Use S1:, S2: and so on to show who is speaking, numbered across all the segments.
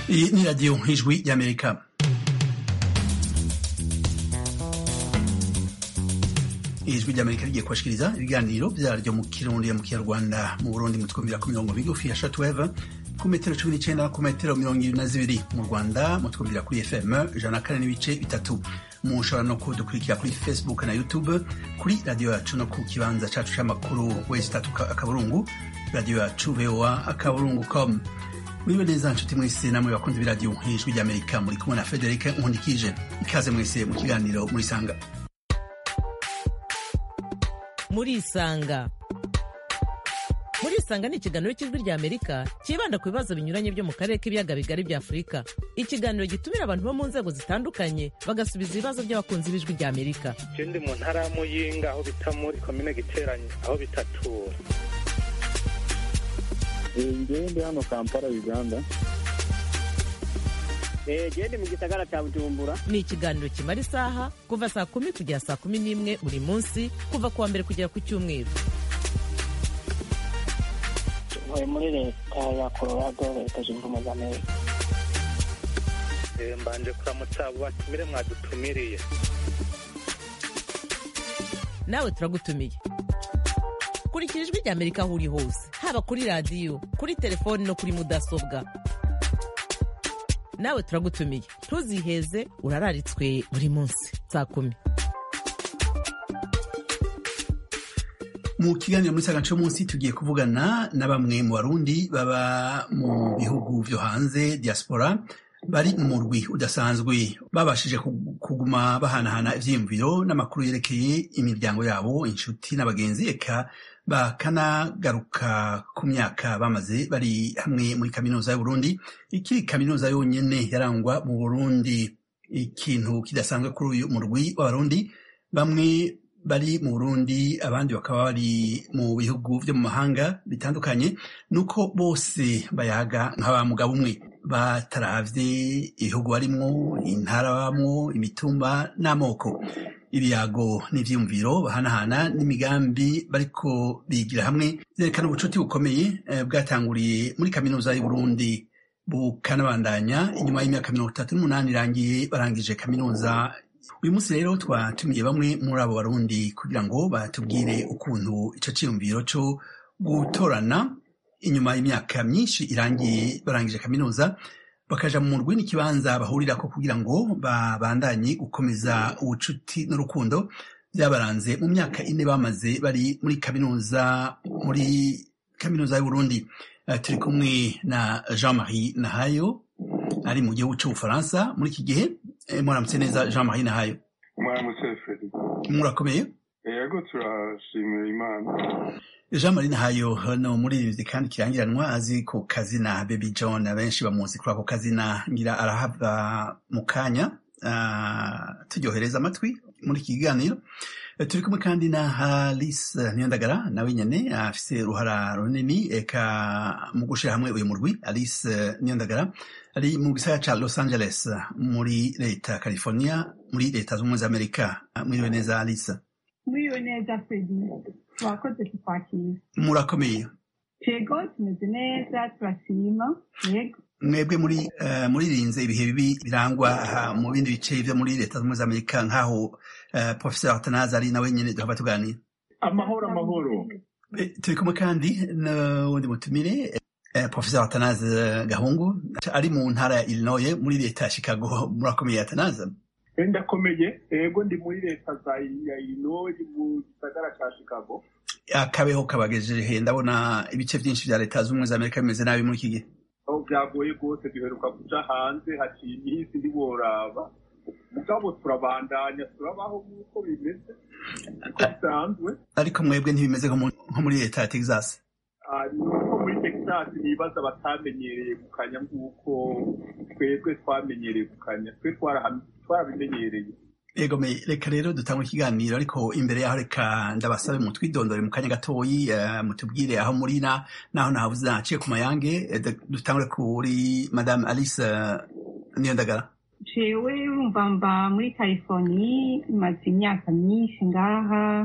S1: Iyi ni radiyo ijwi y'amerika ijwi ry'amerika rigiye kubashikiriza ibiganiro vyaryo mu kirundi mu kinyarwanda mu burundi mu twumvira ku mirongo migufi ya shortwave ku metero cumi n'icenda ku metero mirongo ibiri na zibiri mu rwanda mu twumvira kuri fm ijana na kane n'ibice bitatu mushobora no kudukurikira kuri facebook na youtube kuri radiyo yacu no ku kibanza cacu c'amakuru wesi tatu akaburungu radiyo yacu voa akaburungu com muriwe neza nshuti mwese namwe bakunzi b'iradiyo ijwi ry'amerika muri kumwe na federike nkundikije ikaze mwese mu kiganiro murisanga
S2: murisanga murisanga ni ikiganiro cy'ijwi rya amerika cyibanda ku bibazo binyuranye byo mu karere k'ibiyaga bigari bya afurika ikiganiro gitumira abantu bo mu nzego zitandukanye bagasubiza ibibazo by'abakunzi b'ijwi rya amerika
S3: je ndi mu ntara ya muyinga aho bita muri komine giteranye aho bitatura
S4: ngewe ndi hano kampala uganda
S5: gende mu gisagara cya bujumbura
S2: ni ikiganiro kimara isaha kuva saa kumi kugera saa kumi n'imwe buri munsi kuva ku wa mbere kugera ku cyumweru
S5: ntuye muri leta ya colorado leta zunze ubumwe za amerika
S3: Eh, mbanje kuramutsa abo batumire mwadutumiriye
S2: nawe turagutumiye kurikira ijwi rya amerika aho uri hose haba kuri radiyo kuri telefoni no kuri mudasobwa nawe turagutumiye ntuziheze urararitswe buri munsi saa kumi
S1: mu kiganiro muri saga munsi tugiye kuvugana na bamwe mu barundi baba mu bihugu vyo hanze diaspora bari mu murwi udasanzwe babashije ku- kuguma bahanahana ivyiyumviro n'amakuru yerekeye imiryango yabo inshuti n'abagenzi eka bakanagaruka ku myaka bamaze bari hamwe muri kaminuza y'uburundi ikiri kaminuza yonyene yarangwa mu burundi ikintu kidasanzwe kuri uyu murwi w'abarundi bamwe bari mu Burundi abandi bakaba bari mu bihugu vyo mu mahanga bitandukanye nuko bose bayaga nk'aba mugabo umwe bataravye ibihugu barimwo intara bamwo imitumba n'amoko ibiyago n'ivyiyumviro bahanahana n'imigambi bariko bigira hamwe vyerekana ubucuti bukomeye eh, bwatanguriye muri kaminuza y'Uburundi bukanabandanya inyuma y'imyaka mirongo itatu n'umunani irangiye barangije kaminuza uyu munsi rero twatumiye bamwe muri abo barundi kugira ngo batubwire ukuntu ico ciyumviro co gutorana inyuma y'imyaka myinshi irangiye barangije kaminuza bakaja mu murwi n'ikibanza bahurirako kugira ngo babandanye gukomeza ubucuti n'urukundo byabaranze mu myaka ine bamaze bari muri kaminuza muri kaminuza y'uburundi Eh, turi kumwe na jean marie nahayo ari mu gihugu c'ubufaransa muri iki gihe Eh, muramutse neza jean marie nahayo
S4: mwaramutse fredi
S1: murakomeye
S4: yego turashimira imana
S1: jean marie nahayo hano muririmbyi kandi kirangiranwa azi ku kazina baby john abenshi bamuzi kuri ako kazina ngira arahava mu kanya ah, turyohereza amatwi muri iki kiganiro Eh, turi kumwe kandi na halis niyondagara nawe nyene afise uruhara runini eka mu gushira hamwe uyu murwi alice niyondagara ari mu gisagara ca los angeles muri leta ya california muri leta z'ubumwe za amerika Ah, mwiriwe neza alice
S6: Mwiriwe neza Fredi twakoze kukwakira
S1: murakomeye
S6: yego tumeze neza turashima yego
S1: mwebwe muri uh, muririnze ibihe bibi birangwa aha mu bindi bice vyo muri leta z'ubumwe za amerika nk'aho uh, professeur atanazi ari nawe nyene duhava tuganira
S4: amahoro amahoro
S1: Eh, turi kumwe kandi n'uwundi mutumire eh, professeur atanazi gahungu ari mu ntara ya illinois muri leta ya chicago murakomeye atanazi
S4: Eh, ndakomeye yego ndi muri leta za ya illinois mu gisagara ca chicago
S1: akabeho kabagejeje ndabona ibice vyinshi vya leta z'ubumwe za amerika bimeze nabi muri iki gihe
S4: aho byagoye rwose duheruka kuja hanze haciye iminsi ntiworaba mugabo turabandanya turabaho nk'uko bimeze uko bisanzwe
S1: ariko mwebwe ntibimeze nko mu- nko muri leta ya texas
S4: Ah, ni uko muri texas nibaza batamenyereye gukanya nk'uko twebwe twamenyereye gukanya twe twaraha- twarabimenyereye
S1: Ego me reka rero dutangwe ikiganiro ariko imbere yaho reka ndabasabe mutwidondore mu kanya gatoyi eh, mutubwire aho muri na naho nahavuze naciye ku mayange eh, d- dutangure kuri madame Alice eh, Niyondagara
S6: jewe urumva mba muri california maze imyaka myinshi ngaha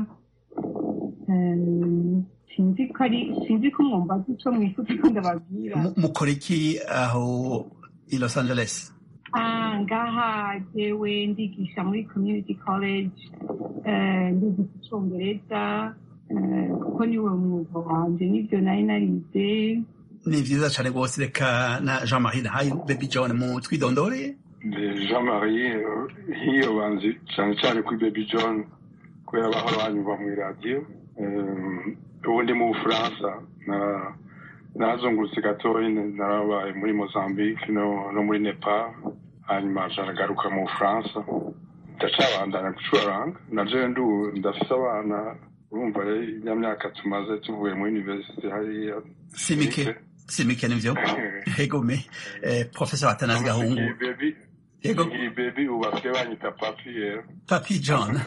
S6: Em, sinzi ko ari sinzi ko mwumva ico mwifuza ko ndababwira
S1: Mu- mukora iki aho i los angeles
S6: Ah, ngaha jewe ndigisha muri community college eh, ndigisha icongereza eh, kuko niwe mwuga wanje nivyo nari narize
S1: ni vyiza cane rwose reka na jean marie nahaye baby john mu twidondore
S7: jean marie eh, nk'iyo banzi cyane cyane kuri baby john kubera bahora banyumva mu iradiyo Eh, ubu ndi mu bufaransa na- narazungurutse gatoya narabaye muri mozambique no, no muri nepal hanyuma nca nagaruka mu bufaransa ndacabandanya gucuraranga naje ndu ndafise abana urumva rero ya myaka tumaze tuvuye muri universite hariya
S1: simike simike nivyo egome eh, professor atanazi gahungu
S7: baby
S1: Yego.
S7: iyi baby ubu basigaye banyita papi rero
S1: papi john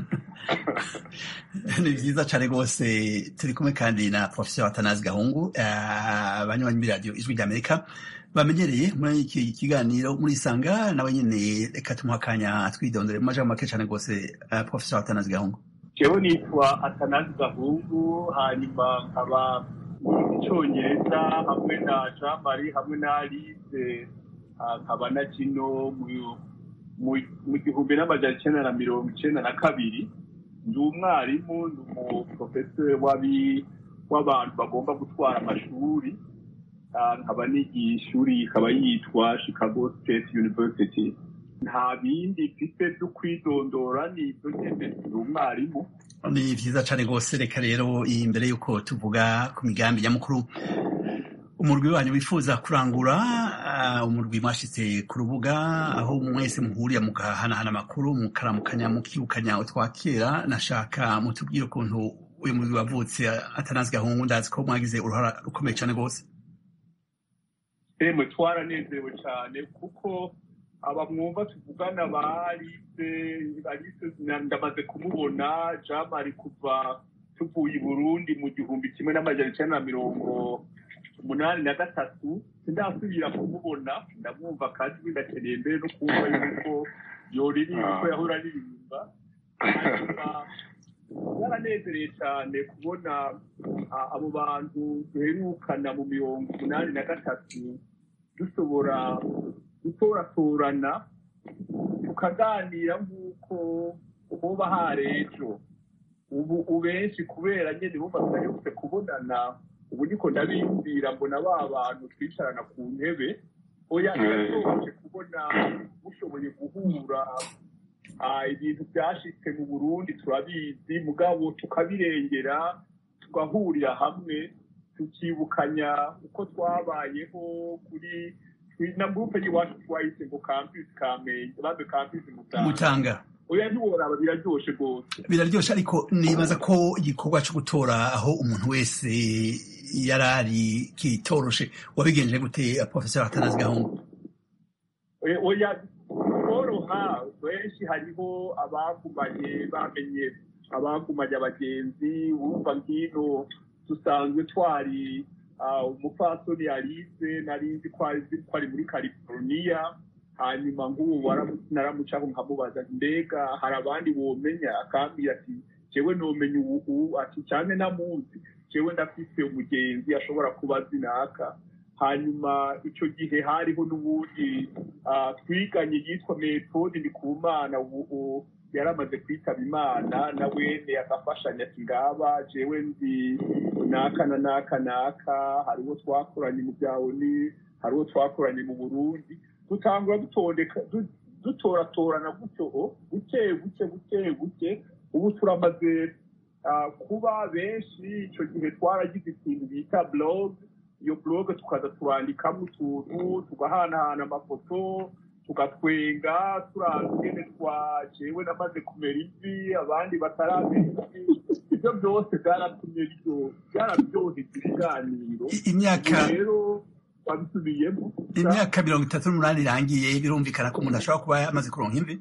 S1: ni vyiza cane rwose turi kumwe kandi na professor atanazi gahungu eh, abanywanyi b'iradiyo ijwi ry'amerika bamenyereye muri iki kiganiro murisanga nawe nyene reka tumuha akanya twidondore mu majambo make cane rwose eh, professor atanazi gahungu
S4: jewe nitwa atanazi gahungu hanyuma nkaba icongereza hamwe na jean marie hamwe na alice ah, nkaba na kino mu- mu- mu gihumbi n'amajana icenda na mirongo icenda na kabiri ndi umwarimu ndi umuprofesori w'abi- w'abantu bagomba gutwara amashuri Ah, nkaba nigiye ishuri ikaba yitwa chicago state university nta bindi mfite byo kwidondora ni ibyo nyene ndi umwarimu
S1: ni vyiza cane rwose reka rero imbere yuko tuvuga ku migambi nyamukuru umurwi wanyu wifuza kurangura ah, umurwi mwashitse ku rubuga aho mwese muhurira mugahanahana amakuru mukaramukanya mukibukanya utwakera nashaka mutubwire ukuntu uyu murwi wavutse atanazi gahungu ndazi ko mwagize uruhara rukomeye cane rwose
S4: emwe twaranezerewe cyane kuko abamwumva tuvugana barise barise ndamaze kumubona jamari kuva tuvuye i burundi mu gihumbi kimwe n'amajana icenda na mirongo umunani na gatatu sindasubira kumubona ndamwumva kandi ndakeneye mbere no kumva yuko yoririmba uko yahora aririmba hanyuma yaranezereye cyane kubona ah, abo bantu duherukana mu mirongo umunani na gatatu dushobora gutoratorana tukaganira nk'uko hoba hari ejo ubu ubenshi kubera nyine bumva tudaherutse kubonana ubu niko ndabiyumvira mbona ba bantu twicarana ku ntebe oya birashoboje kubona mushoboye guhura Ah, ibintu byashitse mu burundi turabizi mugabo tukabirengera tugahurira hamwe tukibukanya uko twabayeho kuri kuri- na gurupe y'iwacu twayise ngo campus kamenge bambe campus mutanga
S1: mutanga
S4: oya ntiworaba biraryoshe rwose
S1: biraryoshe ariko nibaza ko igikorwa co gutora aho umuntu wese yarari kitoroshe wabigenje gute professor atanazi gahungu
S4: Eh, oya koroha benshi hariho abagumanye bamenye abagumanye abagenzi wumva ngino dusanzwe twari ah, umupfasoni alize nari nzi ko ari ko ari muri california hanyuma nk'ubu waramu- naramucaho nkamubaza nti, mbega hari abandi womenya akambwira ati jewe nomenya ubu ati cyane namuzi jewe ndafise umugenzi ashobora kuba azi naka hanyuma icyo gihe hariho n'ubundi ah, twiganye yitwa metode ndikumana ubu ubu yaramaze kwitaba imana na wene agafashanya ati ngaba jewe nzi naka na naka naka hari uwo twakoranye mu bya oni hari uwo twakoranye mu burundi dutangura dutondeka du- dutoratorana gutyo o, buke buke buke buke ubu turamaze ah, kuba benshi icyo gihe twaragize ikintu bita blog iyo blog tukaza turandikamo utuntu tugahanahana amafoto tugatwenga turaza ingene twajewe namaze kumera ivi abandi bataramera ivi ibyo byose byaratumye biryo- byararyoheza ibiganiro
S1: I- imyaka
S4: Ubu rero wabisubiyemo
S1: imyaka mirongo itatu n'umunani irangiye birumvikana ko umuntu ashobora kuba yamaze kuronka imvi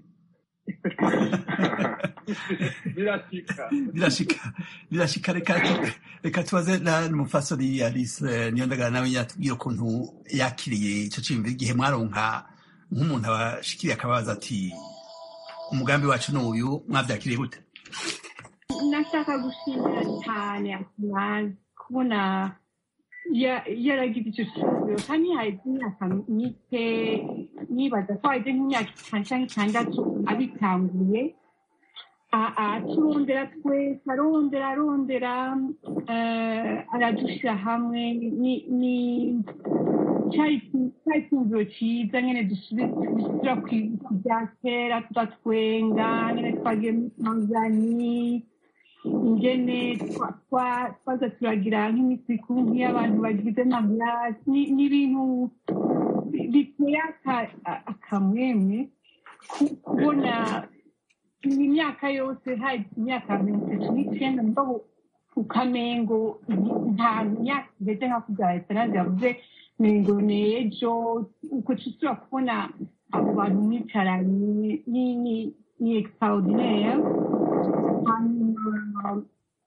S4: birashika
S1: birashika birashika reka reka tubaze na n'umufasoni alice niyo ndagara nawe yatubwira ukuntu yakiriye ico ciyumviro igihe mwaronka nk'umuntu abashikiriye akabaza ati umugambi wacu ni uyu mwavyakiriye gute
S6: nashaka gushimira cyane Atanazi kubona ya- yaragize icyo kibazo kandi haheze imyaka mike nibaza ko haheze nk'imyaka itanu cyangwa itandatu abitanguye A- aturondera twese arondera arondera eh, aradushyira hamwe ni- ni cyari cyari icyumviro cyiza nyine dusubira ku ku bya kera tugatwenga nyine twagiye muri tanzani ingene twa- twa- twaza turagira nk'iminsi mikuru nk'iy'abantu bagize magrasi ni- ni ibintu bi- biteye aka- a- akamwemwe ku- kubona iyi myaka yose hari imyaka mirongo itatu n'icyenda mugabo ukamengo nta myaka igeze nka kubya esanade yavuze mengo ni ejo uko tusubira kubona abo bantu mwicaranye ni ni ni extraordinaire hanyuma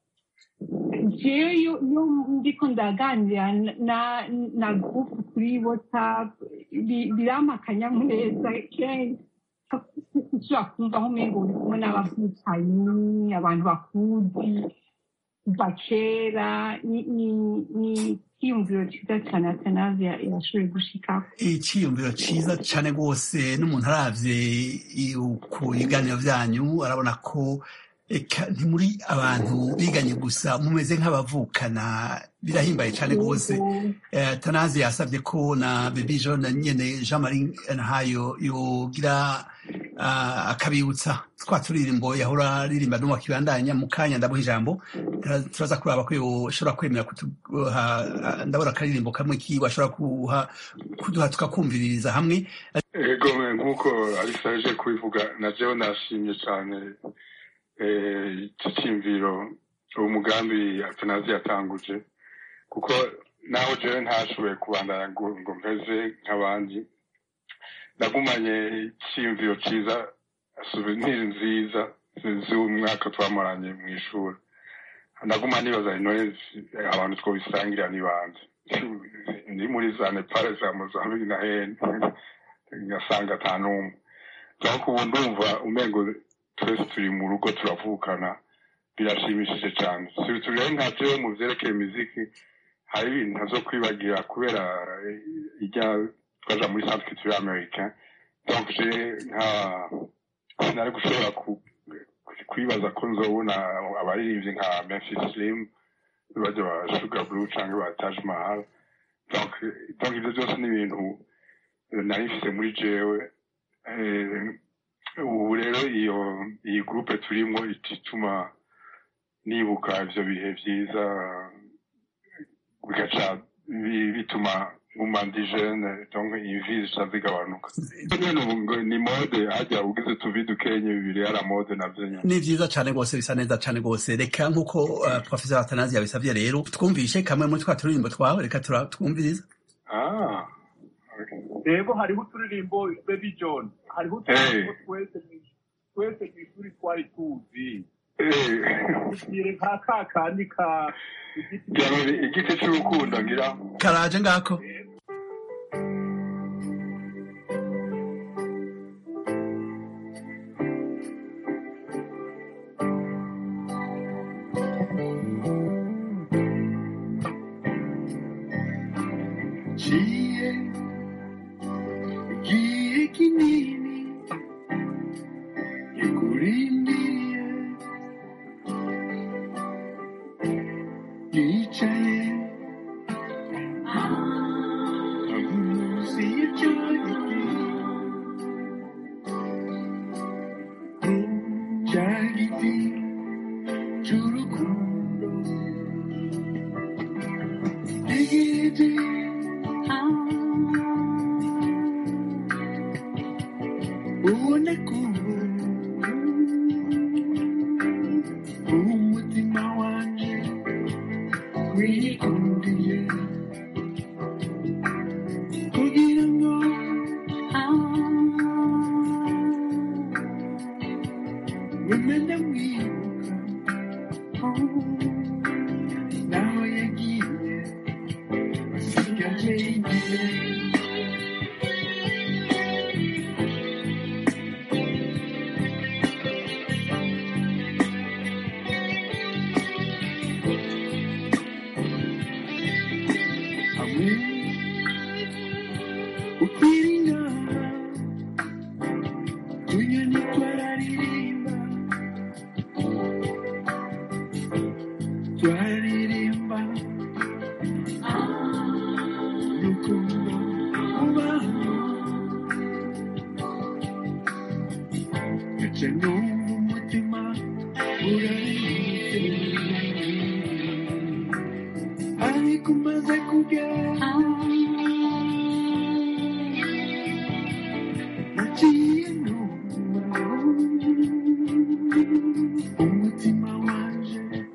S6: jewe iyo iyo ndiko ndaganira na na groupe kuri whatsapp bi- birampa akanyamuneza kenshi ushobora kumva aho umengo uri kumwe n'abavutanye abantu bakuzi kuva kera ni ni ni ikiyumviro cyiza cyane atanazi yashoboye gushikaho
S1: icyiyumviro cyiza cyane rwose n'umuntu aravye i- ku biganiro byanyu arabona ko eka ntimuri abantu biganye gusa mumeze nk'abavukana birahimbaye cyane rwose Eh, tanazi yasabye ko na baby john nyene jean marie ntayo yogira ah, akabibutsa twa turirimbo yahora aririmba no wakibandanya mu kanya ndabuha ijambo Tura- turaza kuraba ko yoshobora kwemera kuduha ah, ndabona akaririmbo kamwe kiwe ashobora kuha kuduha tukakumviririza hamwe
S7: ego nk'uko alisa aje kubivuga na jewe nashimye cyane eh, iki cyiyumviro uwo mugambi atanazi yatanguje kuko naho jewe ntashoboye kubandanya ngo ngo mpeze nk'abandi nagumanye icyiyumviro cyiza souvenir nziza z'umwaka twamaranye mu ishuri naguma nibaza intore abantu twobisangira n'ibanze ni muri za nepal za mozambique na hene ngasanga ata n'umwe ariko ubu ndumva umengo twese turi mu rugo turavukana birashimishije cyane turi nka jewe mu vyerekeye imiziki hari ibintu ntazo kwibagira kubera eh, ijya twaja muri centre culturel américain donc je nka sinari gushobora ku- kwibaza ko nzobona abaririmbyi nka memphis slim bajya ba sugar blue canke ba taj mahal donc donc ibyo byose ni ibintu eh, nari mfise muri jewe Eh, ubu rero iyo iyi groupe turimo ituma nibuka ivyo bihe vyiza bigaca bi- bituma nguma ndi jeune donc imvi zica zigabanuka nyene ubu ngo ni mode harya ugize tuvi dukenye bibiri yara mode navyo nyene
S1: ni vyiza cane rwose bisa neza cane rwose reka nk'uko uh, professor atanazi yabisavye rero twumvishe kamwe muri twa turirimbo twawe reka tura- twumvirize
S7: ah
S4: rero hariho uturirimbo baby john hariho uturirimbo twese mu- twese mu ishuri twari tuzi
S7: eh
S4: tugire nka ka kandi ka igiti
S7: Jamani, igiti c'urukundo ngira
S1: karaje ngako
S8: Giye, giye kinini, yakurindiye, yicaye, munsi y'icyo giti, cya giti cy'urukundo, igiti ubona ko umutima wanjye wikundiye kugira ngo umenya mwibuka naho yagiye asigaje igihe twaririmba urukundo ubaho ndetse n'ubu umutima uraririmba ariko umaze kugera nagiye numva umutima wanje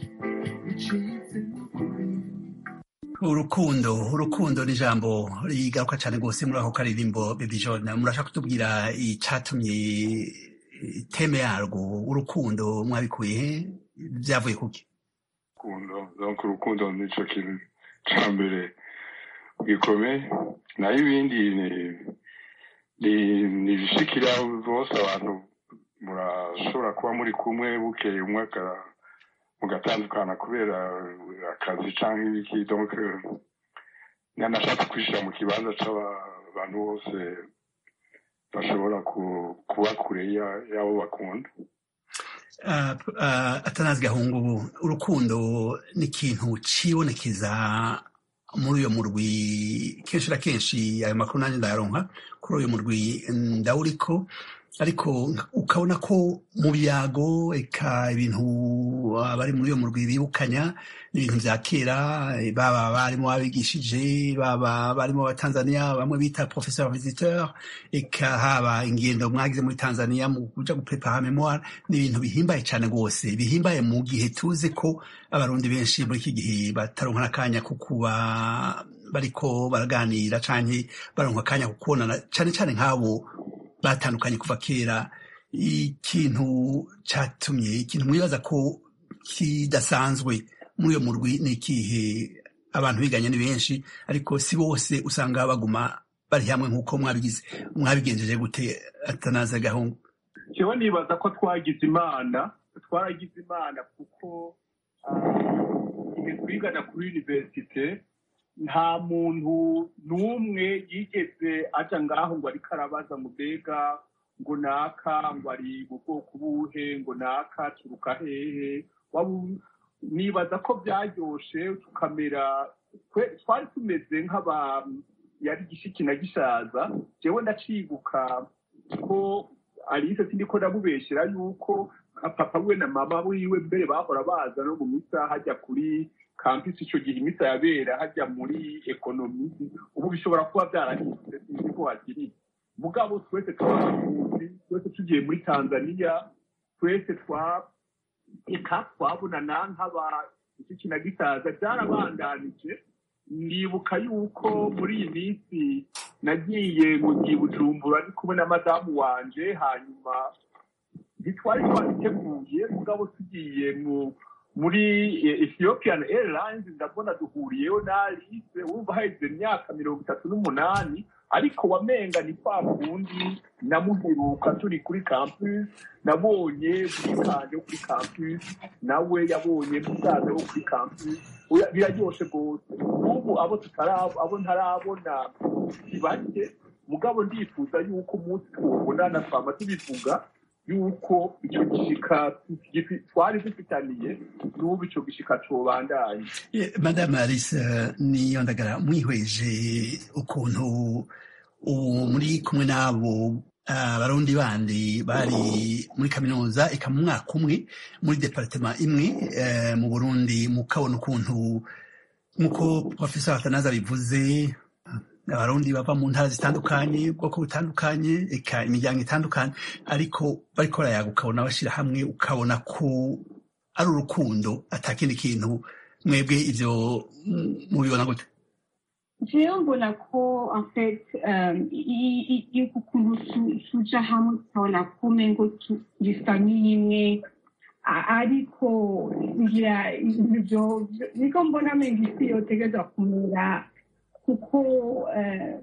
S8: ucitsemo kubiri
S1: urukundo urukundo ni ijambo rigaruka cyane rwose muri ako karirimbo baby john murashaka kutubwira icatumye eh, teme yarwo urukundo mwabikuye he byavuye kuki
S7: urukundo donc urukundo nico kintu ca mbere gikomeye naho ibindi ni- ni- ni ibishikira bose abantu murashobora kuba muri kumwe bukeye umwe aka- mugatandukana kubera akazi canke ibiki donc eh, nanashatse kwishira mu kibanza c'abantu bose bashobora ku- kuba kure ya- y'abo bakunda
S1: Ah, ah, atanazi gahungu ubu urukundo ni ikintu cibonekeza muri uyo murwi kenshi na kenshi ayo makuru nanjye ndayaronka kuri uyo murwi ndawuriko ariko ukabona ko mu byago eka ibintu abari muri uyo murwi bibukanya ni ibintu vya kera eh, baba barimo babigishije baba barimo abatanzania bamwe bita professeur visiteur eka haba ingendo mwagize muri tanzania mu kuja guprepara memoire ni ibintu bihimbaye cyane rwose bihimbaye mu gihe tuzi ko abarundi benshi muri iki gihe bataronka n'akanya ko kuba bariko baraganira canke baronka akanya ko kubonana cane cane nk'abo batandukanye kuva kera ikintu catumye ikintu mwibaza ko kidasanzwe muri uyo murwi ni ikihe abantu biganye ni benshi ariko si bose usanga baguma bari hamwe nk'uko mwabigize mwabigenjeje gute atanaza gahungu
S4: jewe nibaza ko twagize imana twaragize imana kuko ah, igihe twigana kuri universite nta muntu n'umwe yigeze aja ngaho ngo ariko arabaza ngo mbega ngo naka ngo ari mu bwoko buhe ngo naka turuka hehe Wabu- nibaza ko byaryoshe tukamera twe- twari tumeze nk'aba yari gishiki na gishaza jewe ndacibuka ko alice sindiko ndamubeshera yuko nka papa we na mama wiwe mbere bahora baza no mu misa hajya kuri kampisi icyo gihe imisa yabera hajya muri ekonomi ubu bishobora kuba byarahindutse sinzi ko hakiri mugabo twese twabakunzi twese tugiye muri tanzania twese twa eka twabonana nk'aba iki na gisaza byarabandanije ndibuka yuko muri iyi minsi nagiye mu gihe bujumbura ndi kumwe na madamu wanje hanyuma ntitwari twabiteguye mugabo tugiye mu muri eh, ethiopian airlines ndabona duhuriyeyo na alice wumva haheze imyaka mirongo itatu n'umunani ariko wamenga ni kwa kundi namuheruka turi kuri campus nabonye bwikanje wo kuri campus nawe yabonye musaza wo kuri campus Oya, biraryoshe rwose n'ubu abo tutarabo abo ntarabona si bake mugabo ndifuza yuko umunsi tuwubonana twama tubivuga yuko icyo gishika gifi- twari dufitaniye n'ubu icyo gishika cobandanye
S1: Eh, madame alice eh, niyo ndagara mwihweje ukuntu ubu muri kumwe n'abo ah, barundi bandi bari muri kaminuza eka mu mwaka umwe muri departema imwe eh, mu burundi mukabona ukuntu nk'uko professor atanaza bivuze abarundi bava mu ntara zitandukanye ubwoko butandukanye eka imiryango itandukanye ariko bariko barayaga ukabona bashyira hamwe ukabona ko ari urukundo atakindi kintu mwebwe ivyo mm, mubibona gute
S6: jewe mbona ko en fait um, i- i- i- ukuntu tu- tuja hamwe tukabona ko umengo tu- turi famiye imwe a- ariko ngira ivyo niko mbona menga isi yotegerezwa kumera kuko eh,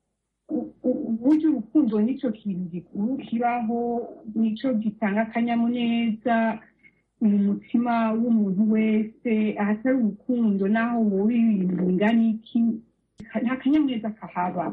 S6: u- u- burya urukundo nicyo kintu gikuru kibaho nicyo gitanga akanyamuneza mu mutima w'umuntu wese ahatari urukundo naho wowe ibintu bingana iki nta kanyamuneza kahaba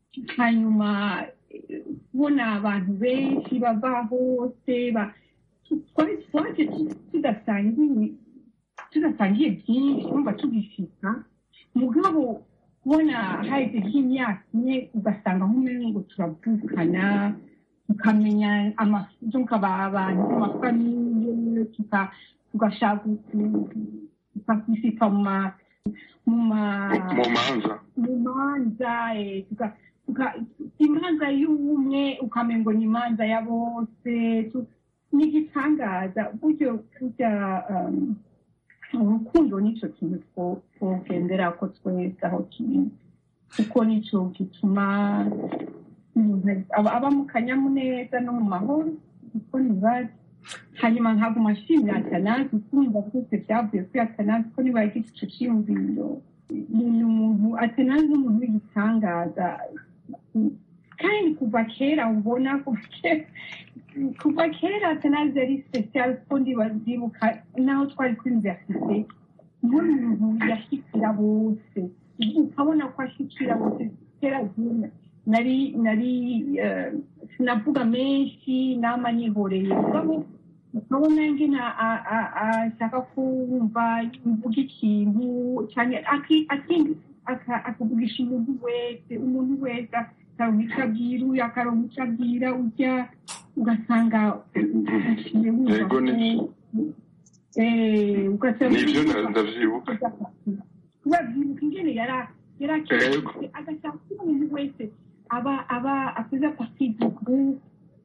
S6: hanyuma eh, kubona abantu benshi bava hose ba- twari twaje tu- tudasangiye tudasangiye byinshi wumva tugishika mugabo kubona haheze nk'imyaka ine ugasanga nk'umengo turavukana tukamenya amafuzo abantu amafamiye tuka- tugashaka tukakisipa mu ma- mu ma
S7: mu manza
S6: mu manza eh, tuka- tuka- imanza y'ubumwe ukamengo ni imanza ya bose tu- ni igitangaza buryo burya um, urukundo nicyo kintu two- twogendera ko twese aho kiri kuko nicyo gituma umuntu aba aba mu kanyamuneza no mu mahoro kuko ntibazi hanyuma nkaguma nshimira atanazi kumva byose byavuye kuri atanazi ko niba yagize icyo cyiyumviro ni umuntu atanazi n'umuntu w'igitangaza kandi kuva kera ubona kuva kera kuva kera atanazi yari special ko ndibazibuka naho twari kuri universite n'umuntu yashyikira bose ukabona ko ashyikira bose kera zina nari nari eh, sinavuga menshi nama nihoreye mugabo ukabona ngena a- a- ashaka kumva mvuga ikintu cyane aki- aki- aka- akavugisha umuntu wese umuntu wese akaronka icyo abwira uyu akaronka icyo abwira ujya ugasanga uciye wumva
S7: Yego,
S6: ko
S7: ni-
S6: eh, ugasanga
S7: nibyo nda- ndavyibuka
S6: babyibuka ingene yara
S7: Yego.
S6: yarakeye agashaka ko umuntu wese aba aba akoze partie du groupe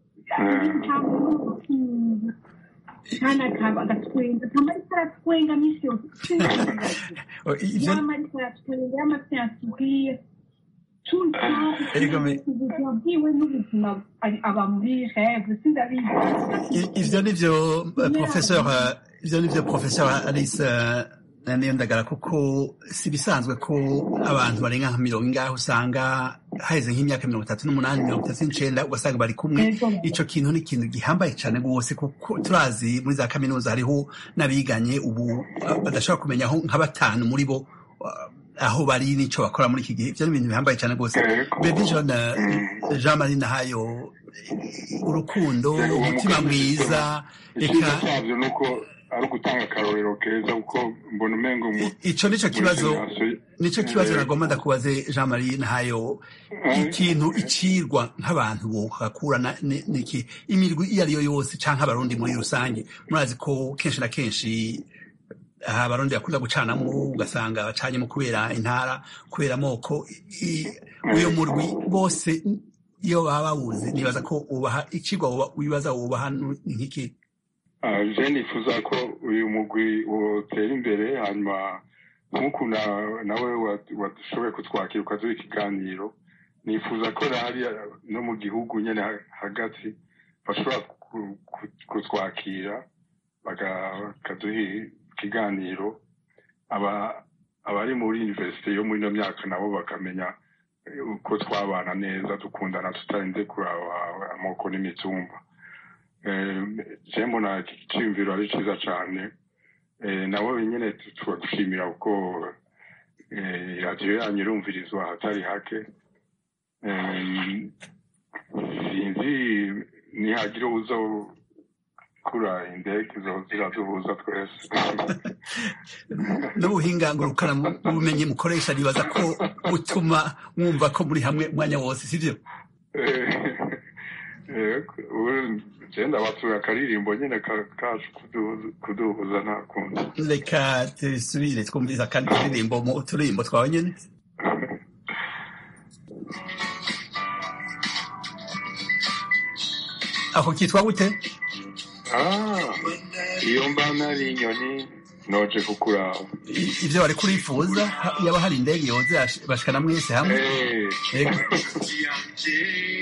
S6: kandi akaba agatwenga akaba ariko aratwenga minsi yose
S1: Oh, i- ivyo
S6: yama ariko aratwenga yama afite ansubire tout le temps
S1: Erega me-
S6: ubuzima bwiwe n'ubuzima ari- aba muri rêve sindabizi
S1: I- ivyo nivyo eh, professeur eh, ivyo nivyo professeur Alice eh, niyo ndagara kuko si bisanzwe ko abantu barenga nka mirongo ingahe usanga haheze nk'imyaka mirongo itatu n'umunani mirongo itatu n'icenda ugasanga bari kumwe
S6: Yego.
S1: ico kintu ni ikintu gihambaye cane rwose kuko turazi muri za kaminuza hariho n'abiganye ubu eh, badashobora kumenya aho nka batanu muri bo eh, aho bari n'ico bakora muri iki gihe ivyo ni ibintu bihambaye cane rwose
S7: Yego.
S1: Baby John eh, Jean Marie Nahayo eh, urukundo
S7: Yego, uwo
S1: umutima
S7: mukenyezi
S1: mwiza
S7: icyiza
S1: eka
S7: cyabyo ni uko ari ugutanga akarorero keza kuko mbona umengo mu
S1: ico nico kibazo
S7: muri generasiyo-
S1: nico kibazo
S7: Eh,
S1: nagomba ndakubaze Jean Marie Nahayo
S7: eh,
S1: ikintu icirwa nk'abantu bohakura na- ni- niki imirwi iyo ariyo yose canke abarundi muri rusange murazi ko kenshi na kenshi aha abarundi bakunda gucanamwo ugasanga bacanyemo kubera intara kubera amoko I- uyo murwi bose iyo baba bawuzi nibaza ko ubaha icigwa woba- wibaza wubaha nk'iki
S7: Ah, je nifuza ko uyu mugwi wotera imbere hanyuma nk'uku na- nawe wa- washoboye kutwakira ukaduha ikiganiro nifuza ko hariya no mu gihugu nyene ha- hagati bashobora ku- ku- kutwakira baka- bakaduha ikiganiro aba abari muri universite yo muri ino myaka nabo bakamenya eh, uko twabana neza dukundana tutarinze kuraba amoko n'imitumba je mbona iki cyiyumviro ari cyiza cyane Eh, nabo nyine turagushimira kuko eh, radiyo yanyu irumvirizwa ahatari hake Eh, sinzi nihagira uza kura indege zo ziraduhuza twese
S1: n'ubuhinga ngurukana ubumenyi mukoresha nibaza ko butuma mwumva ko muri hamwe umwanya wose sivyo
S7: genda batuye akaririmbo nyine ka- kacu kuduhuza- kuduhuza nta kundi
S1: reka tusubire twumviriza kandi turirimbo mu turirimbo twawe nyene ako kitwa gute
S7: Ah, iyo mba nari inyoni noje kukuraba
S1: I- ivyo wari kurifuza ha- yaba hari indege yoze yash- bashikana mwese hamwe
S7: Eh.
S1: Yego.
S8: yanje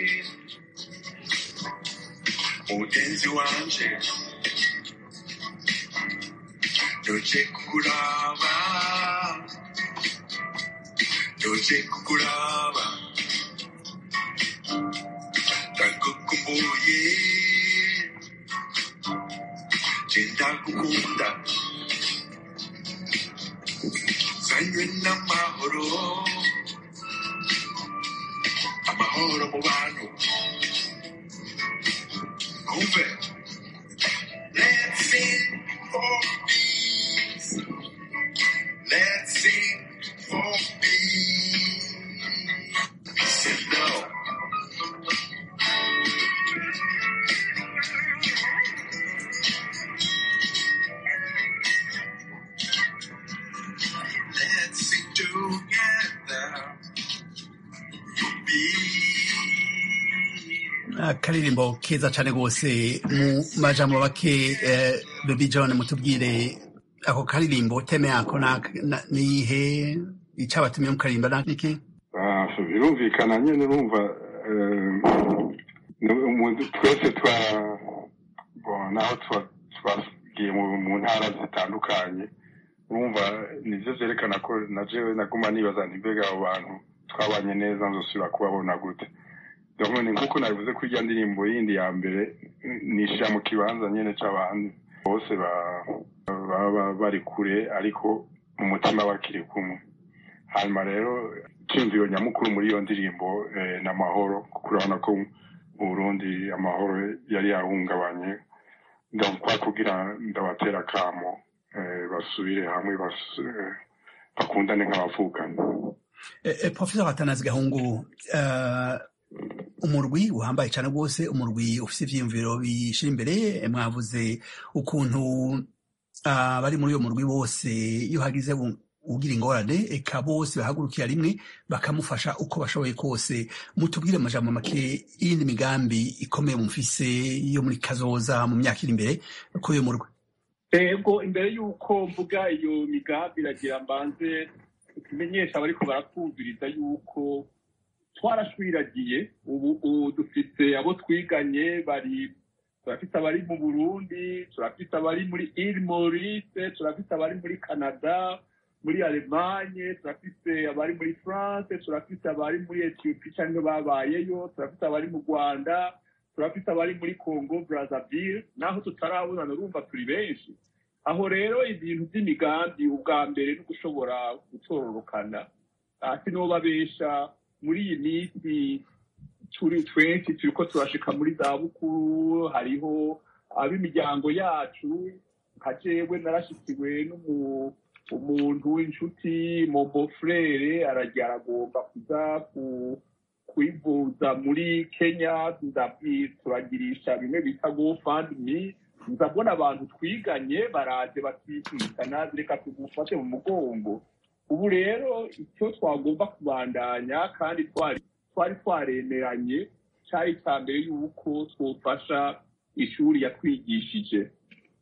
S8: umugenzi wanje doje kukuraba doje kukuraba ndagukumbuye genda gukunda zanywe n'amahoro amahoro mu bantu umve let's sing for peace Let's sing for me. He said no. Let's sing together for me.
S1: akaririmbo keza cane rwose mu majambo make eh, baby john mutubwire ako karirimbo teme yako na- na- nihe icabatumye mukaririmba na- niki
S7: Ah, birumvikana nyine urumva eh, ni umuntu twese twa bon, naho twa- twagiye mu mu ntara zitandukanye urumva nivyo vyerekana ko na jewe naguma nibaza nti mbega abo bantu twabanye neza nzosubira kubabona gute donc ni nkuko nabivuze ko irya ndirimbo yindi ya mbere nishira mu kibanza nyene c'abandi bose ba- baba bari kure ariko mu mutima bakiri kumwe hanyuma rero icyumviro nyamukuru muri iyo ndirimbo eh, ni amahoro kuko urabona ko mu burundi amahoro yari yahungabanye ndakwa kugira ndabatera akamo eh, basubire hamwe bas- eh, bakundane nk'abavukanye
S1: Eh, eh, professor atanazi gahungu eh, umurwi uhambaye cane rwose umurwi ufise ivyiyumviro bishira imbere eh, mwavuze ukuntu ah, bari muri uyo murwi bose iyo hagize u- ugira ingorane eka bose bahagurukira rimwe bakamufasha uko bashoboye kose mutubwire amajambo make y'indi migambi ikomeye mufise yo muri kazoza mu myaka iri imbere kuri uyo murwi
S4: ego imbere y'uko mvuga iyo migambi iragira mbanze tumenyesha abariko baratwumviriza y'uko twarashwiragiye ubu ubu dufite abo twiganye bari turafite abari mu burundi turafite abari muri ile maurice turafite abari muri canada muri alemanye turafite abari muri france turafite abari muri ethiopie cyangwa babayeyo turafite abari mu rwanda turafite abari muri congo brazzaville naho tutarabonana urumva turi benshi aho rero ibintu by'imigambi ubwa mbere no gushobora gutororokana hasi n'uwo babesha muri iyi minsi turi twenshi turiko turashika muri za bukuru hariho ab'imiryango yacu nka jewe narashikiwe n'umu- umuntu w'inshuti mobo frere aragira aragomba kuza ku- kwivuza muri kenya ndabwi- turagirisha bimwe bita gofundme ndabona abantu twiganye baraje batikikana reka tugufate mu mugongo ubu rero icyo twagomba kubandanya kandi twari twari twaremeranye cyari icya mbere y'uko twofasha ishuri yatwigishije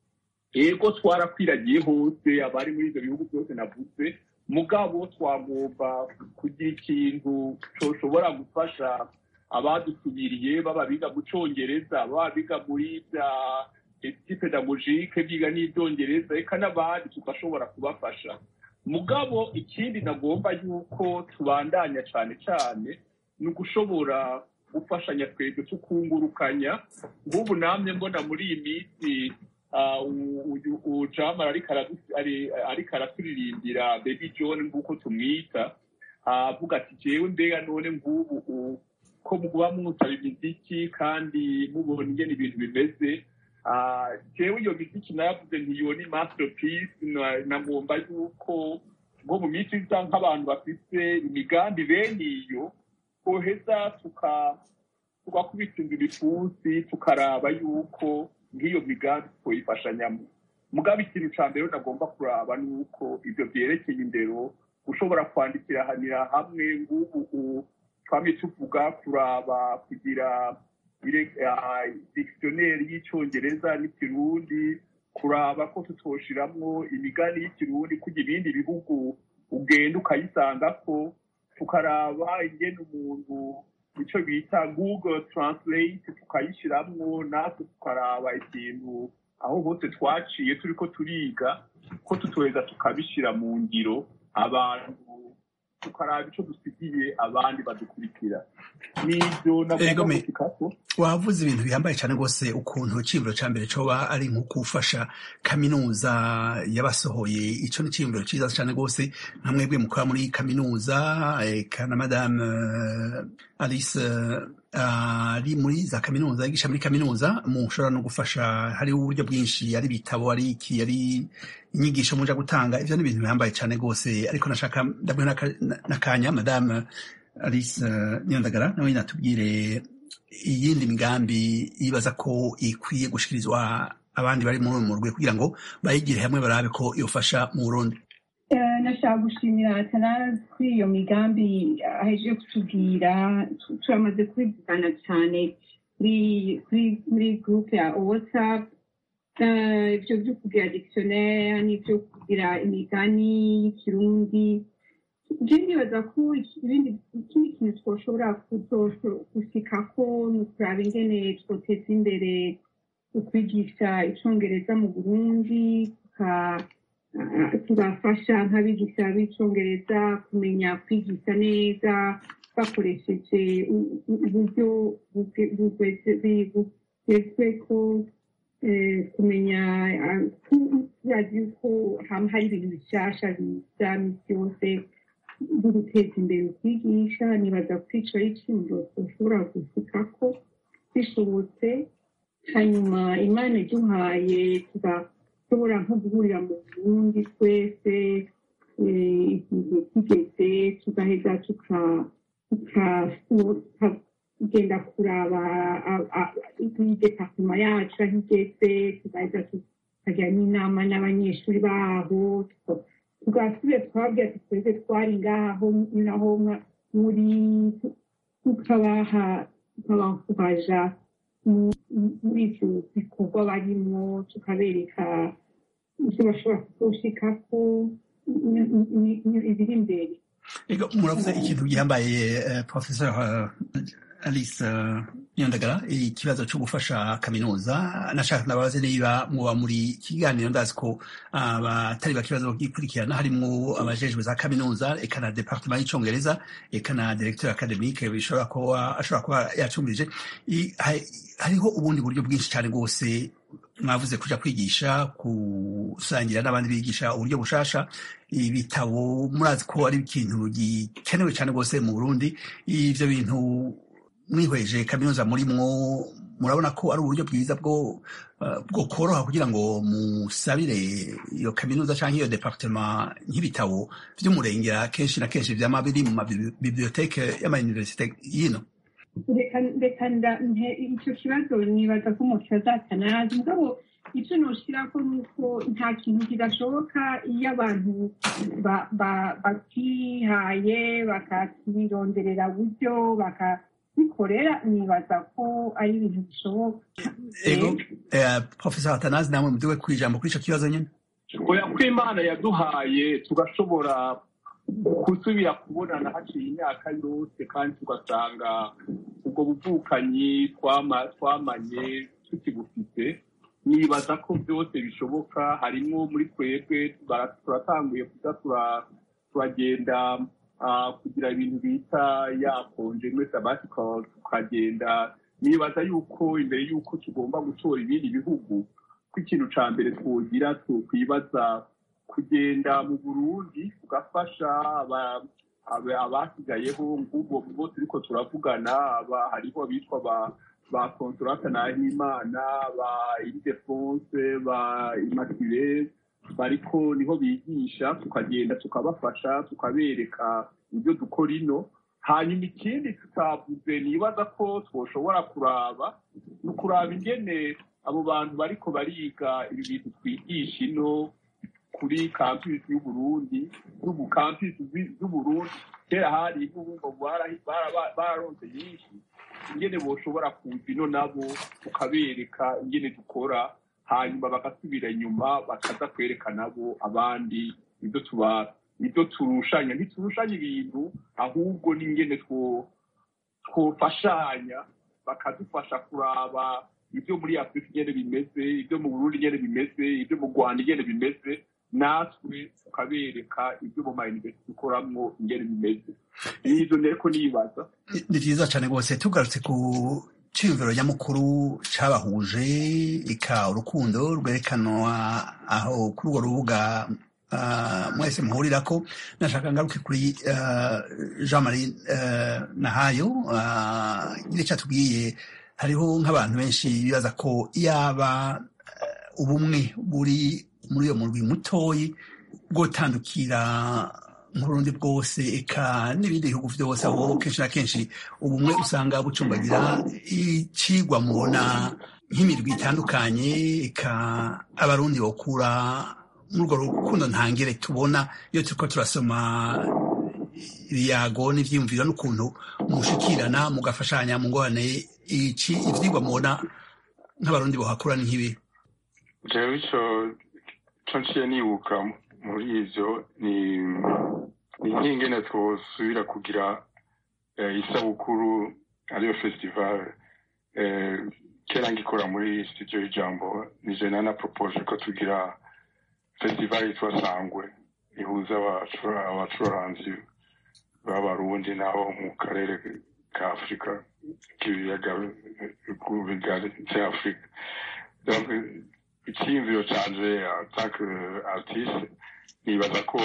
S4: ego twarakwiragiye hose abari muri ibyo bihugu byose navuze mugabo twagomba kugira ikintu coshobora gufasha abadusubiriye baba biga mu congereza baba biga muri bya eti pedagogike biga n'ibyongereza reka n'abandi tugashobora kubafasha mugabo ikindi nagomba yuko tubandanya cyane cyane ni ugushobora gufashanya twebwe tukungurukanya nk'ubu namwe mbona muri iyi minsi ah, u- uyu- uyu jamara ariko aradu- ari- ariko araturirimbira baby john nk'uko tumwita ah, avuga ati jewe mbega none nk'ubu u- ko muba mwutaba imiziki kandi mubona ingene ibintu bimeze Ah, jewe iyo miziki nayavuze ntiyo ni masterpiece na- nagomba yuko nko mu minsi iza nk'abantu bafite imigambi bene iyo koheza tuka tugakubita inzu ibipfunsi tukaraba yuko nk'iyo migambi twoyifashanyamo mugabo ikintu ca mbere nagomba kuraba ni uko ibyo vyerekeye indero ushobora kwandikiranira hamwe ng'ubu u- twamye tuvuga kuraba kugira ire- ah, dictionnaire y'icongereza n'ikirundi kuraba ko tutoshiramwo imigani y'ikirundi kugira ibindi bihugu ugenda ukayisangako tukaraba ingene umuntu icyo bita google translate tukayishiramwo natwe tukaraba ikintu aho hose twaciye turiko turiga ko tutoheza tukabishira mu ngiro abantu tukaraba ico dusigiye abandi badukurikira n'ivyo
S1: Ego
S4: nagomba
S1: me-
S4: gushikako
S1: wavuze ibintu bihambaye cyane rwose ukuntu iciyumviro cya mbere coba ari nko gufasha kaminuza yabasohoye ico ni iciyumviro ciza cyane rwose nka mwebwe mukora muri kaminuza eka na madame eh, alice eh, ari muri za kaminuza yigisha muri kaminuza mushobora no gufasha hariho uburyo bwinshi ari ibitabo ari iki ari inyigisho muja gutanga ivyo ni ibintu bihambaye cane rwose ariko nashaka ndamuhe n'aka- n'akanya madame alice eh, niyondagara nawe natubwire iyindi migambi yibaza ko ikwiye gushikirizwa abandi bari muri uyu murwi kugira ngo bayigire hamwe barabe ko yofasha mu burundi
S6: Eh, nashaka gushimira atanazi kuri iyo migambi ahejeje kutubwira tu- turamaze kubivugana cyane kuri kuri muri groupe ya whatsapp Eh, ibyo byo kugira dictionnaire n'ibyo kugira imigani y'ikirundi je ndibaza ko iki- ibindi ikindi kintu twoshobora gushikako ni ukuraba ingene twoteza imbere ukwigisha icongereza mu burundi tuka Ah, tubafasha nk'abigisha b'icyongereza kumenya kwigisha neza bakoresheje u- u- uburyo buge- bugeze- bugezweko eh, kumenya ah, ku- turazi yuko hama hari ibintu bishasha biza misi yose byo guteza imbere ukwigisha nibaza ko ico ari ikintu dushobora gushikako bishobotse hanyuma imana iduhaye tugashobora nko guhurira mu burundi twese eh, igihe kigeze tugaheza tuka- tuka- tukagenda kuraba departema yacu aho igeze tugaheza tukagira n'inama n'abanyeshuri baho tuka- tugasubira twabwira ati twese twari ngaho naho mwa- muri tukabaha tukabakubaja muri ibyo bikorwa barimo tukabereka ibyo bashobora kuzoshikako ni- ni- ni- ibiri imbere
S1: Ego, muravuze ikintu gihambaye eh, professor eh, alice eh, niyondagara ikibazo cyo gufasha kaminuza nashaka ndababaze niba muba muri kiganiro ndazi ko abatari bakibazo bagikurikirana harimo abajejwe za kaminuza eka na departement y'icongereza eka na directeur academique bishobora kuba ashobora kuba yacumbirije I- ha- hariho ubundi buryo bwinshi cyane rwose mwavuze kuja kwigisha gusangira n'abandi bigisha uburyo bushasha ibitabo murazi ko ari ikintu gikenewe cyane rwose mu burundi ivyo bintu mwihweje kaminuza murimwo murabona ko ari uburyo bwiza bwo eh, bwo koroha kugira ngo musabire iyo kaminuza cyangwa iyo departement nk'ibitabo vy'umurengera kenshi na kenshi vyama biri mu mabiblioteke y'amayuniversite yino
S6: reka reka nda- nte- icyo kibazo nibaza ko umuntu azatanazi mugabo icyo noshirako ni uko nta kintu kidashoboka iyo abantu ba- ba- bakihaye bakakironderera buryo bakabikorera nibaza ko ari ibintu bishoboka
S1: ego eh, professor atanazi namwe mudiwe kwijambo kuri ico kibazo nyene
S4: oya ko imana yaduhaye tugashobora gusubira kubonana haciye imyaka yose kandi tugasanga ubwo buvukanyi twama- twamanye tukibufite nibaza ko byose bishoboka harimo muri twebwe bara- turatanguye kuza tura- turagenda ah, kugira ibintu bita yakonje muri sabbatical tukagenda nibaza yuko imbere yuko tugomba gutora ibindi bihugu ko ikintu ca mbere twogira twokwibaza kugenda mu burundi tugafasha aba- aba- abasigayeho ngubwo bo turiko turavugana aba- hariho abitwa ba ba consolata nahimana ba ildefonse ba immaculée bariko niho bigisha tukagenda tukabafasha tukabereka ibyo dukora ino hanyuma ikindi tutavuze nibaza ko twoshobora kuraba ni ukuraba ingene abo bantu bariko bariga ibi bintu twigisha ino kuri campus y'uburundi n'ubu campus zi- z'uburundi kera hari n'ubumva barahi- bara- bararonse nyinshi ingene boshobora kuza ino nabo tukabereka ingene dukora hanyuma bagasubira inyuma bakaza kwereka nabo abandi ibyo tuba ibyo turushanya ntiturushanya ibintu ahubwo n'ingene two twofashanya bakadufasha kuraba ibyo muri afurika ingene bimeze ibyo mu burundi ingene bimeze ibyo mu rwanda ingene bimeze natwe tukabereka ibyo mu mayuniversiti dukoramwo ingene bimeze nizo nteko nibaza
S1: Ni- ni vyiza cane rwose tugarutse ku ciyumviro nyamukuru cabahuje ika urukundo rwerekanwa aho kuri urwo rubuga ah, mwese muhurira ko nashaka ngaruke kuri ah, jean marie ah, nahayo ah, nyine icyo atubwiye hariho nk'abantu benshi bibaza ko yaba eh, ubumwe buri muri iyo murwi mutoyi bwotandukira nk'urundi bwose eka n'ibindi bihugu byose aho kenshi na kenshi ubumwe usanga bucumbagira icigwa mubona nk'imirwi itandukanye eka abarundi bakura muri urwo rukundo ntangere tubona iyo turiko turasoma ibiyago n'ivyiyumviro n'ukuntu mushikirana mugafashanya mu ngorane iki ivyigwa mubona nk'abarundi bohakura ni nk'ibi
S7: jewe ico co nciye nibuka muri ivyo ni ni nk'ingene twosubira kugira eh, isabukuru ariyo festival eh, kera ngikora muri studio y'ijambo nije nana propose ko tugira festival yitwa sangwe ihuza abacura- abacuranzi b'abarundi n'abo mu karere ka afurika k'ibiyaga bigari vya afurika Donc, icyiyumviro canje atake artiste nibaza ko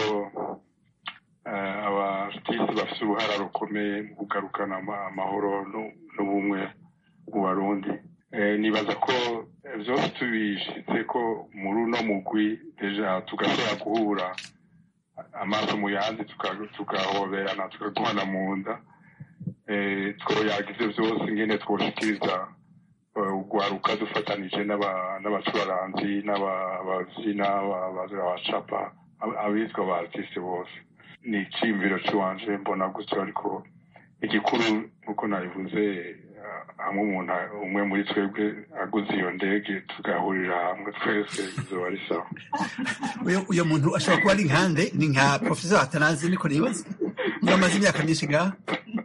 S7: eh, aba artiste bafise uruhara rukomeye mu kugarukana ama- amahoro nu- n'ubumwe mu barundi Eh, nibaza ko eh, vyose tubishitse ko muri uno mugwi deja tugashobora guhura amaso mu yandi tuka- tugahoberana tukaguhana mu nda Eh, twoyaga ivyo vyose ingene twoshikiriza eh, ugwaruka dufatanije n'aba- n'abacuraranzi n'abavyina abacapa abitwa ba artiste bose ni iciyumviro ciwanje mbona gutyo ariko igikuru nk'uko nabivuze eh, hamwe umuntu umwe muri twebwe aguze iyo ndege tugahurira hamwe twese izoba ari sawa
S1: uyo uyo muntu ashobora kuba ari nkande ni nka professor atanazi niko nibaza niba amaze imyaka myinshi ngaha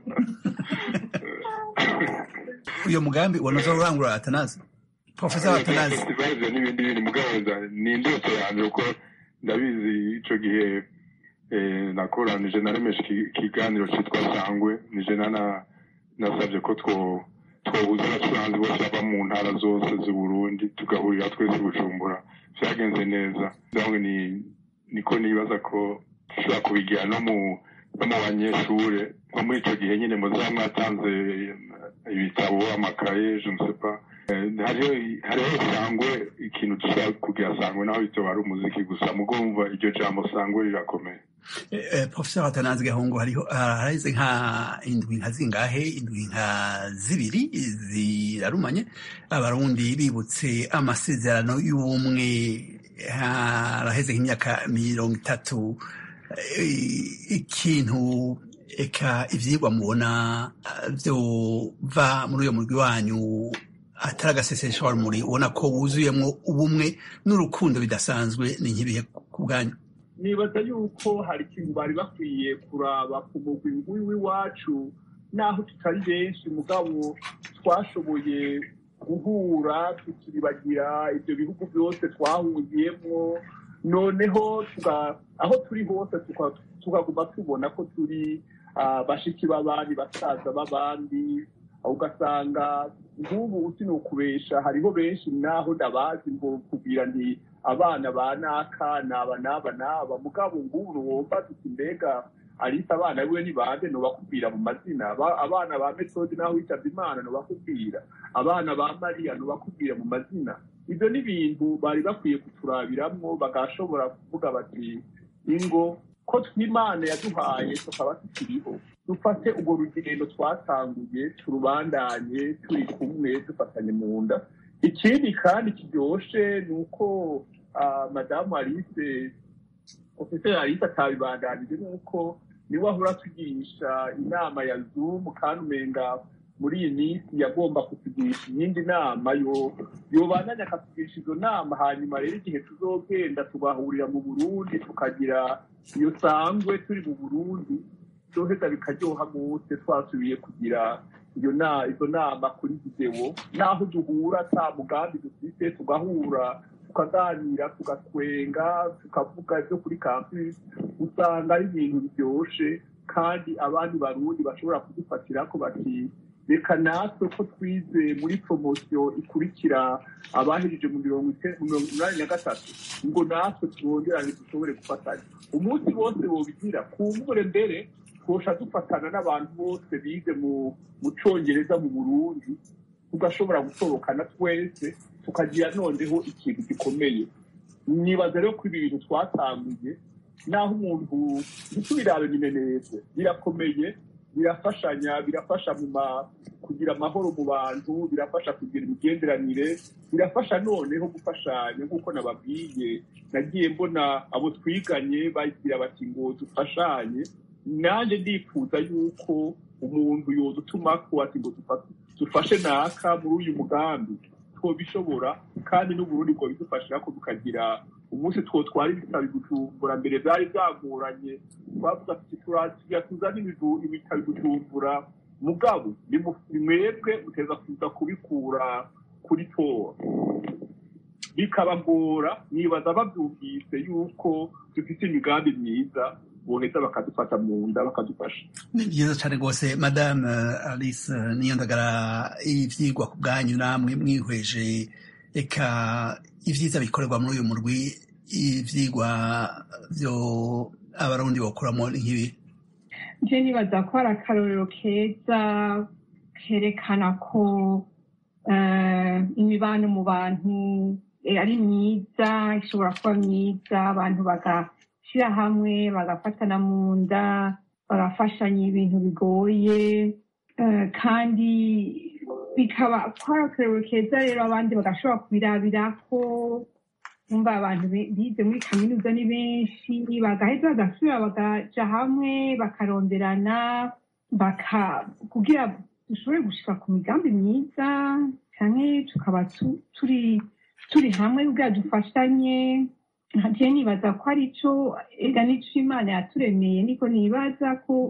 S1: uyo mugambi wanoza urangura atanazi professor atanazi
S7: festival ivyo n'ibindi bintu mugabanza ni indoto yanje kuko ndabizi ico gihe eh, nakoranije naremeshe iki- ikiganiro citwa sangwe nije nana nasabye ko two twohuza abacuranzi bose bava mu ntara zose z'uburundi tugahurira twese i bujumbura vyagenze neza donc ni niko nibaza ko dushobora kubigira no mu no mu banyeshure nko muri ico gihe nyine muzaba mwatanze ibitabo amakaye je ne sais pas Eh, hariho hariho sangwe ikintu dushobora kugira sangwe naho bitoba ari umuziki gusa mugumva iryo jambo sangwe rirakomeye
S1: Eh, eh, professor atanazi gahungu hariho haraheze nka indwi nka zingahe indwi nka zibiri zirarumanye abarundi bibutse amasezerano y'ubumwe haraheze nk'imyaka mirongo itatu Eh, ikintu eka ivyigwa mubona eh, vyova muri uyo murwi wanyu atari agasesesha rumuri ubona ko wuzuyemwo ubumwe n'urukundo bidasanzwe ni nk'ibihe ku bwanyu
S4: nibaza yuko hari ikintu bari bakwiye kuraba ku mugwi nguyu w'iwacu naho tutari benshi mugabo twashoboye guhura tukiribagira ibyo bihugu byose twahungiyemo noneho tuga- aho turi hose tuka- tukaguma tubona ko turi ah, bashiki b'abandi basaza b'abandi ugasanga nk'ubu usinukubesha hariho benshi naho ndabazi ngo kubwira nti abana ba naka naba naba naba mugabo ngubu wumva tuti mbega arisa abana biwe ni bande nobakubwira mu mazina Aba- abana ba metodi naho witabye imana nobakubwira abana ba mariya nobakubwira mu mazina ibyo ni ibintu bari bakwiye kuturabiramwo bagashobora kuvuga bati ingo ko tw'imana yaduhaye tukaba tukiriho dufate urwo rugendo twatanguye turubandanye turi kumwe dufatanye mu nda ikindi kandi kiryoshe ni uko ah, madamu alice ofiseri alice atabibandanije ni uko niwe ahora atugisha inama ya zoom kandi umenga muri iyi minsi yagomba kutugisha iyindi nama yo yobandanya akatugisha izo nama hanyuma rero igihe tuzogenda tugahurira mu burundi tukagira iyo sangwe turi mu burundi byoheza bikaryoha gute twasubiye kugira iyo na izo nama kuri videwo naho duhura ata mugambi dufite tugahura tukaganira tugatwenga tukavuga ibyo kuri campus usanga ari ibintu biryoshe kandi abandi barundi bashobora kudufatira ko bati reka natwe ko twize muri poromosiyo ikurikira abahejeje mu mirongo ite- mu mirongo inani na gatatu ngo natwe twongerane dushobore gufatanya umunsi bose bobigira kumbure mbere twosha dufatana n'abantu bose bize mu mu congereza mu burundi tugashobora gutorokana twese tukagira noneho ikintu gikomeye nibaza rero ko ibi bintu twatanguye naho umuntu ntitubirabe bimenetse birakomeye birafashanya birafasha mu ma kugira amahoro mu bantu birafasha kugira imigenderanire birafasha noneho gufashanya nk'uko nababwiye nagiye mbona abo twiganye bagira bati ngo dufashanye nanjye ndifuza yuko umuntu yodutuma ko ati ngo dufa- dufashe naka muri uyu mugambi twobishobora kandi n'uburundi bwo bidufashira ko tukagira umunsi twotwara ibitabo i bujumbura mbere byari byagoranye twavuga tuti turasiga tuzane ibidu- ibitabo i bujumbura mugabo ni mu- ni mwebwe muteza kuza kubikura kuri tora bikabagora nibaza babyumvise yuko dufite imigambi myiza boheza bakadufata mu nda bakadufasha
S1: ni byiza cyane rwose madame eh, alice eh, niyondagara ivyigwa ku bwanyu namwe mwihweje eka ivyiza bikorerwa muri uyu murwi ivyigwa vyo abarundi bokuramo ni nk'ibi
S6: je nibaza ko ari akarorero keza kerekana ko eh, imibano mu bantu eh, ari myiza ishobora kuba myiza abantu bagashyira hamwe bagafatana mu nda bagafashanya ibintu bigoye eh, kandi bikaba ko ari akarorero keza rero abandi bagashobora kubirabirako umva abantu bi- bize muri kaminuza ni benshi bagaheza bagasubira bakaja hamwe bakaronderana baka kugira dushobore gushika ku migambi myiza canke tukaba tu- turi turi hamwe kugira dufashanye je nibaza ko ari co ega nico imana yaturemeye niko nibaza ko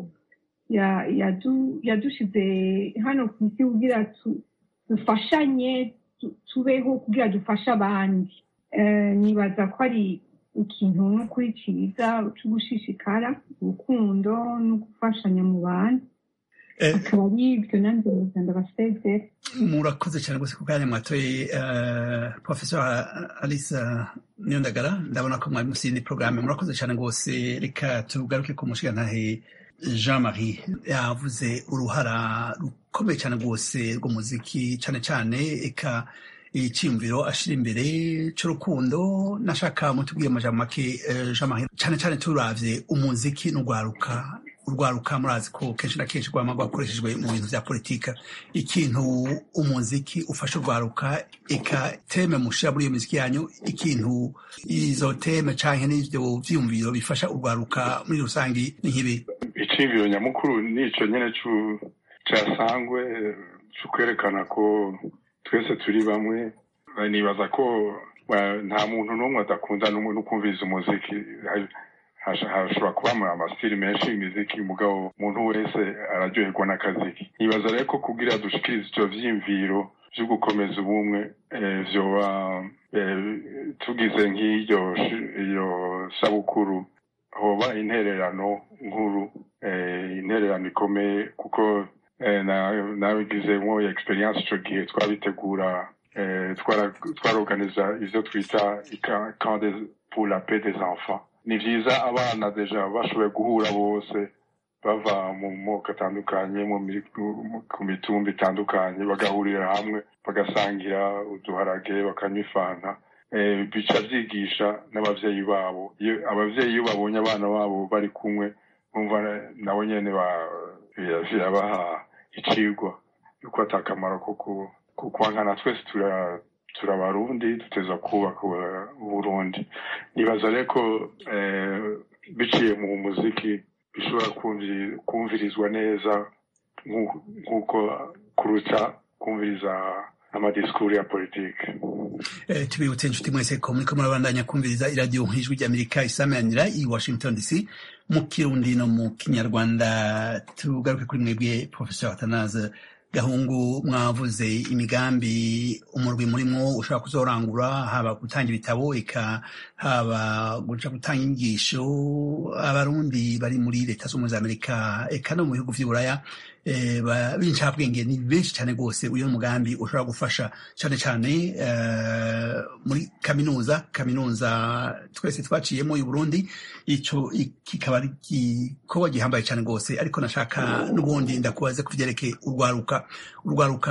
S6: ya- yadu- yadushize hano ku isi kugira tu- dufashanye tu- tubeho kugira dufashe abandi Eh, nibaza ko ari ikintu n'ukuri cyiza cyo gushishikara urukundo no gufashanya mu bantu
S1: Eh,
S6: akaba ari ibyo nanjye muganda basezera
S1: murakoze cyane rwose ku kanya mwatoye eh, professor alice eh, niyondagara ndabona ko mwari musindi porogaramu murakoze cyane rwose reka tugaruke ku mushigantahe jean marie yavuze uruhara rukomeye cyane rwose rw'umuziki cyane cyane eka icyiyumviro ashira imbere cy'urukundo nashaka mutubwiye amajambo make eh, jean marie cyane cyane turavye umuziki n'urwaruka urwaruka murazi ko kenshi na kenshi rwama rwakoreshejwe mu bintu vya politika ikintu umuziki ufasha urwaruka eka teme mushira muri iyo miziki yanyu ikintu izo teme canke n'ivyo vyiyumviro bifasha urwaruka muri rusangi ni nk'ibi
S7: iciyumviro nyamukuru nico nyene cu- casangwe eh, cukwerekana ko twese turi bamwe Eh, nibaza ko eh, nta muntu n'umwe adakunda n'umwe no kumviriza umuziki Ha- hasha- hashobora kuba ama- amasitiri menshi y'imiziki mugabo umuntu wese araryoherwa n'akaziki nibaza rero ko kugira dushikirize ivyo vyiyumviro vyo gukomeza ubumwe eh, vyoba eh, tugize nk'iryo shi- iyo sabukuru hoba intererano nkuru eh, intererano ikomeye kuko eh, na- nabigizemwo experience ico gihe twabitegura eh, twara- twarorganiza ivyo twita ika- camp des- pour la paix des enfants ni vyiza abana deja bashoboye guhura bose bava mu moko atandukanye mu mi- mu- ku mitumba itandukanye bagahurira hamwe bagasangira uduharage bakanywa ifanta eh, bica vyigisha n'abavyeyi babo iyo abavyeyi iyo babonye abana babo bari kumwe bumva nabo nyene ba- bira- birabaha icigwa yuko ata kamaro ko ku- ku kwankana twese tura turabarundi duteza kubaka u- uburundi nibaza rero ko eh, biciye mu muziki bishobora kumvi- kumvirizwa neza nk'uko- nk'uko kuruta kumviriza amadisikuru ya politike
S1: Eh, tubibutse inshuti mwese ko muriko murabandanya kumviriza iradiyo nk'ijwi ry'amerika isamanira i washington dc mu kirundi no mu kinyarwanda tugaruke kuri mwebwe professor atanaze gahungu mwavuze imigambi umurwi murimwo ushobora kuzorangura haba gutanga ibitabo eka haba guca gutanga inyigisho abarundi bari muri leta z'ubumwe za amerika eka no mu bihugu vy'iburaya eh, ba- b'incabwenge ni benshi cyane rwose uyu mugambi ushobora gufasha cyane cyane eh, muri kaminuza kaminuza twese twaciyemo i Burundi ico i- kikaba ari igikorwa gihambaye cyane rwose ariko nashaka n'ubundi ndakubaze ku vyerekeye urwaruka urwaruka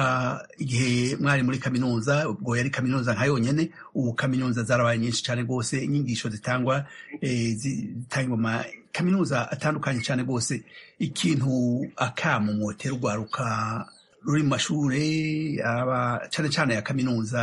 S1: igihe mwari muri kaminuza ubwo yari kaminuza nka yonyene ubu kaminuza zarabaye nyinshi cyane rwose inyigisho zitangwa eh, zi- zitangwa mu ma kaminuza atandukanye cyane rwose ikintu akamu mwotera urwaruka ruri mu mashure aba cyane cyane ya kaminuza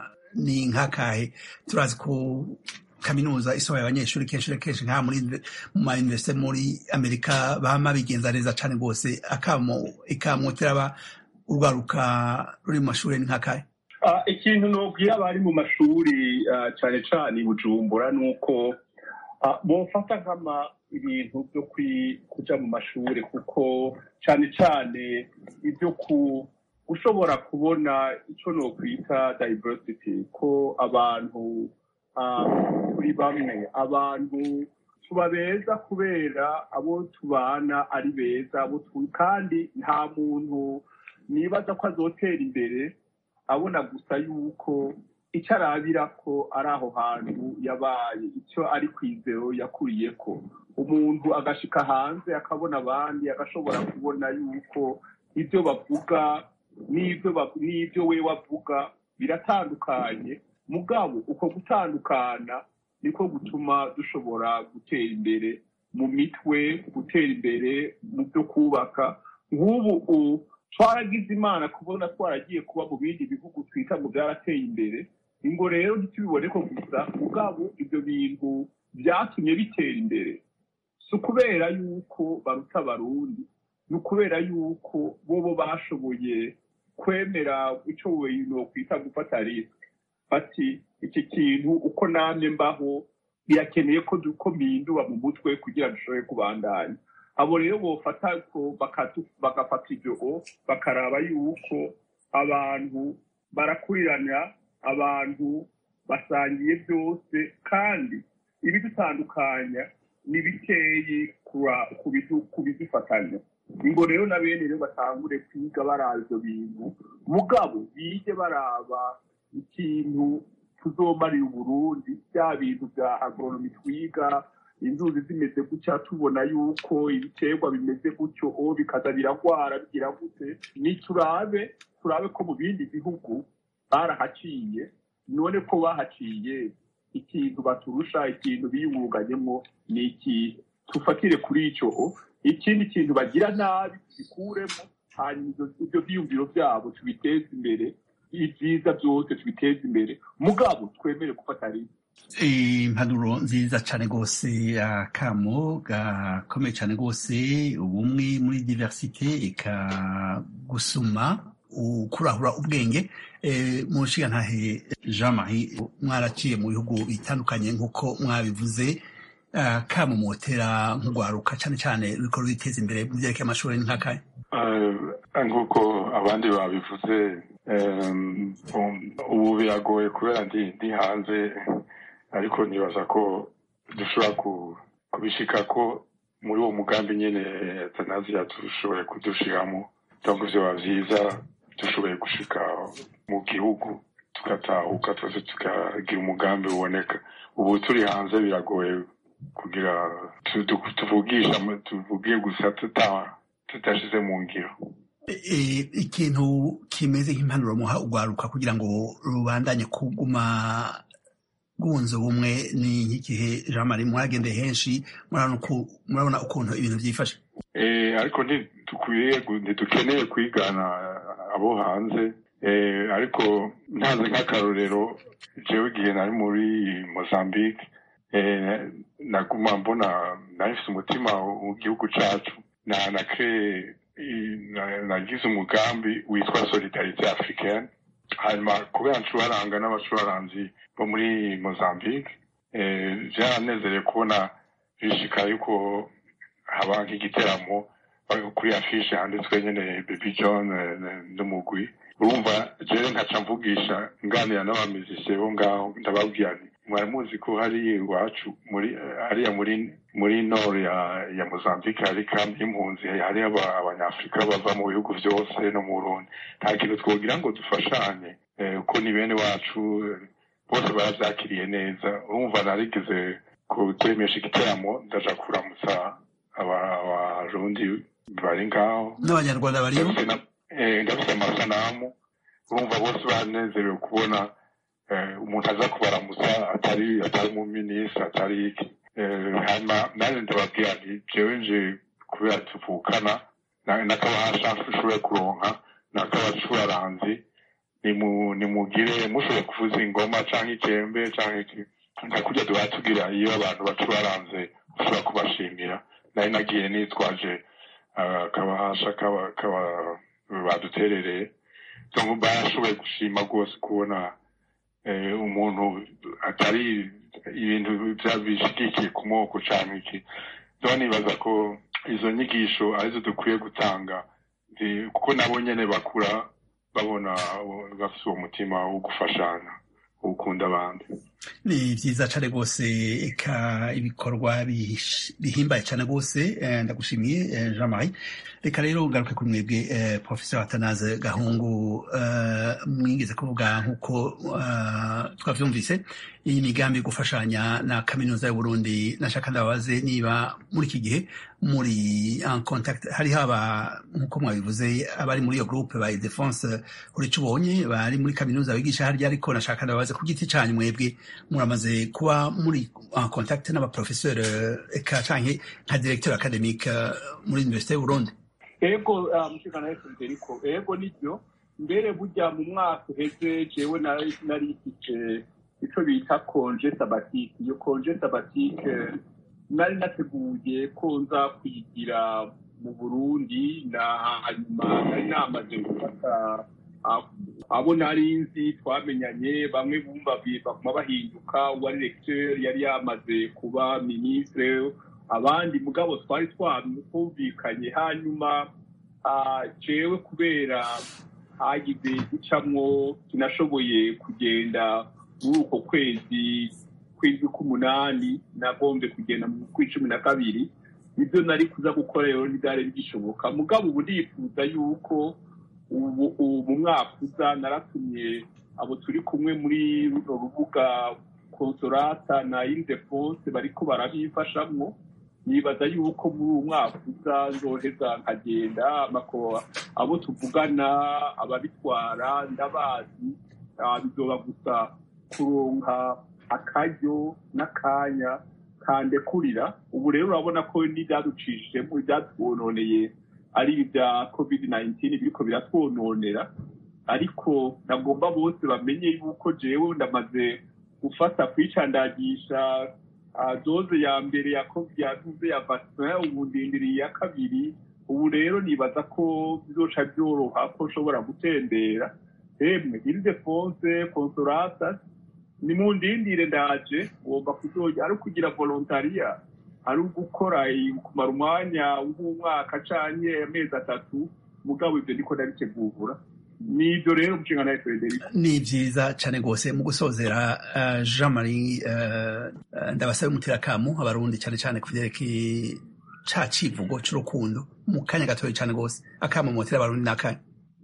S1: ni nk'akahe turazi ko kaminuza isohoye abanyeshuri kenshi na kenshi nka muri mu ma universite muri amerika bama bigenza neza cyane rwose akamo ikamwotera aba urwaruka ruri mu mashure ni nk'akahe
S4: Ah, ikintu nobwira abari mu mashuri ah, cyane cyane i bujumbura ni uko ah, bofata nkama ibintu byo kwi- kuja mu mashuri kuko cyane cyane ibyo ku ushobora kubona icyo nokwita diversity ko abantu ah, turi bamwe abantu tuba beza kubera abo tubana ari beza abo tu- kandi nta muntu nibaza ko azotera imbere abona gusa yuko icyo arabira ko ari aho hantu yabaye icyo ari kwizero yakuriye ko umuntu agashika hanze akabona abandi agashobora kubona yuko ibyo bavuga n'ibyo ba- n'ibyo we wavuga biratandukanye mugabo uko gutandukana niko gutuma dushobora gutera imbere mu mitwe gutera imbere mu byo kubaka nk'ubu u- twaragize imana kubona twaragiye kuba mu bindi bihugu twita ngo byarateye imbere ingo rero ntitubibone ko gusa mugabo ibyo bintu byatumye bitera imbere si ukubera yuko baruta abarundi ni ukubera yuko bobo bashoboye kwemera icyo bintu kwita gufata risike bati iki kintu uko namye mbaho birakeneye ko du- ko mpindura mu mutwe kugira dushobore kubandanya abo rero bofata ko bakatu- bagafata ibyo o, bakaraba yuko abantu barakurirana abantu basangiye byose kandi ibidutandukanya ni bikeyi kura- ku bidu- ku bidufatanya ingo rero na bene rero batangure kwiga baraba ibyo bintu mugabo bige baraba ikintu tuzomarira uburundi bya bintu bya agoronomi twiga inzuzi zimeze gutya tubona yuko ibiterwa bimeze gutyo o bikaza biragwara bigira gute ni turabe turabe ko mu bindi bihugu barahaciye none ko bahaciye ikintu baturusha ikintu biyunganyemo ni iki tufatire kuri icyo o ikindi kintu bagira nabi tubikuremo hanyuma ibyo- ibyo byiyumviro byabo tubiteze imbere ibyiza byose tubiteze imbere mugabo twemere gufata rimwe
S1: impanuro nziza cyane rwose akamo gakomeye cyane rwose ubumwe muri diversite ikagusuma kurahura ubwenge Eh, mu nshingantahe jean marie mwaraciye mu bihugu bitandukanye nk'uko mwabivuze kamo motera nk'urwaruka cyane cyane ruriko rwiteza imbere mu byerekeye amashuri ni nk'akahe
S7: Eh, nk'uko abandi babivuze em, um, ubu biragoye kubera ndi ndi hanze ariko nibaza ko dushobora ku- kubishika ko muri uwo mugambi nyene tanaziya dushoboye kudushiramo donc vyoba vyiza dushoboye gushika mu gihugu tugatahuka twese tukagira umugambi uboneka ubu turi hanze biragoye kugira tu- tu- tuvugisha tuvugiye gusa tuta tutashize mu ngiro
S1: Eh, ikintu kimeze nk'impanuro muha urwaruka kugira ngo rubandanye kuguma rwunze ubumwe ni nk'igihe jean marie mwagendeye henshi murabona uku- murabona ukuntu ibintu byifashe
S7: Eh, ariko ntidukwiriye gu- ntidukeneye kwigana abo hanze Eh, ariko ntanze nk'akarorero jewe igihe nari muri mozambique eh, naguma mbona nahise umutima w'igihugu cacu na na cree na- nagize umugambi witwa solidarite africaine hanyuma kubera ncuraranga n'abacuranzi bo muri mozambique eh, vyaranezereye kubona bishika yuko haba nk'igiteramo bari kuri afishe handitswe nyene baby john eh, n'umugwi urumva jewe nkaca mvugisha nganira n'abamizisiye bo ngaho ndababwira nti mwari muzi ko hari iwacu muri hariya muri muri nord ya ya mozambique hari kambi y'impunzi hari aba- abanyafurika bava mu bihugu byose no mu burundi nta kintu twogira ngo dufashanye eh, kuko ni bene wacu eh, bose barabyakiriye neza urumva narigeze ku- kuremesha igiteramo ndaja kuramutsa aba- abarundi bari ngaho
S1: n'abanyarwanda bariyo
S7: ndafise na- eh, ndafise amasanamu urumva bose banezerewe kubona eh, umuntu aza kubaramutsa atari atari umuminisitiri atari iki Eh, hanyuma nanjye ndababwira nti jewe nje kubera tuvukana na- n'akabahasha nshoboye kuronka n'akabacuraranzi nimu- nimugire mushoboye kuvuza ingoma canke ikembe canke iki nka kurya duhora tugira iyo abantu bacuraranze ushobora kubashimira nari nagiye nitwaje ah, akabahasha kaba- kaba- baduterereye donc barashoboye gushima rwose kubona eh, umuntu atari ibintu bya- bishigikiye ku moko canke iki so nibaza ko izo nyigisho arizo dukwiye gutanga zi- kuko nabo nyene bakura babona uh, bafise uwo mutima wo gufashanya wo gukunda abandi
S1: ni vyiza cane rwose eka ibikorwa bihish- bihimbaye cane rwose eh, ndagushimiye eh, jean marie reka rero ngaruke kuri mwebwe eh, professeur atanaze gahungu eh, mwigeze kuvuga nk'uko eh, twavyumvise iyi migambi yo gufashanya na kaminuza y'uburundi nashaka ndababaze niba muri iki gihe muri en contact hari haba nk'uko mwabivuze abari muri iyo groupe ba defense urico ubonye bari muri kaminuza bigisha harya ariko nashaka ndababaze ku giti canyu mwebwe muramaze kuba muri en contact n'abaprofesseur eh, eka canke nka directeur academique eh, muri université y'uburundi
S4: ego ah, mushikana Federico ego nibyo mbere burya mu mwaka uheze jewe nari nari mfite ico bita konje sabatike iyo konje sabatike nari nateguye ko nza kwigira mu burundi na hanyuma nari namaze gufata ah, abo nari nzi twamenyanye bamwe bumva bi- baguma bahinduka uwari lecteur yari yamaze kuba ministre abandi mugabo twari twumvikanye hanyuma ah, jewe kubera hagize gucamwo sinashoboye kugenda muri uko kwezi kwezi k'umunani nagombye kugenda mu kw'icumi na kabiri ibyo nari kuza gukora rero ntibyari bigishoboka mugabo ubu ndifuza yuko ubu ubu mu mwaka uza naratumye abo turi kumwe muri runo rubuga konsorata na indefose bariko barabifashamwo nibaza yuko muri uwo mwaka uza nzoheza nkagenda amako abo tuvugana ababitwara ndabazi ah, bizoba gusa kuronka akaryo n'akanya kandekurira ubu rero urabona ko n'ibyaducishijemo ibyatwononeye ari ibya covid 19 biriko biratwononera ariko nagomba bose bamenye yuko jewe ndamaze gufata kwicandagisha ah, doze ya mbere ya covid ya doze ya vaccin ubu ndindiriye iya kabiri ubu rero nibaza ko bizoca byoroha ko nshobora gutembera emwe ildefonse consolata nimundindire ndaje ngomba kuzoja ari ukugira volontaria ari ugukora i- kumara umwanya w'umwaka canke amezi atatu mugabo ivyo ndiko ndabitegura nivyo rero umushinga nawe Frederic
S1: ni vyiza cane rwose mu gusozera eh, jean marie eh, eh, ndabasabe umutirakamu abarundi cane cane ku vyerekeye ca civugo c'urukundo mu kanya gatoya cane rwose akamo motera abarundi n'akanya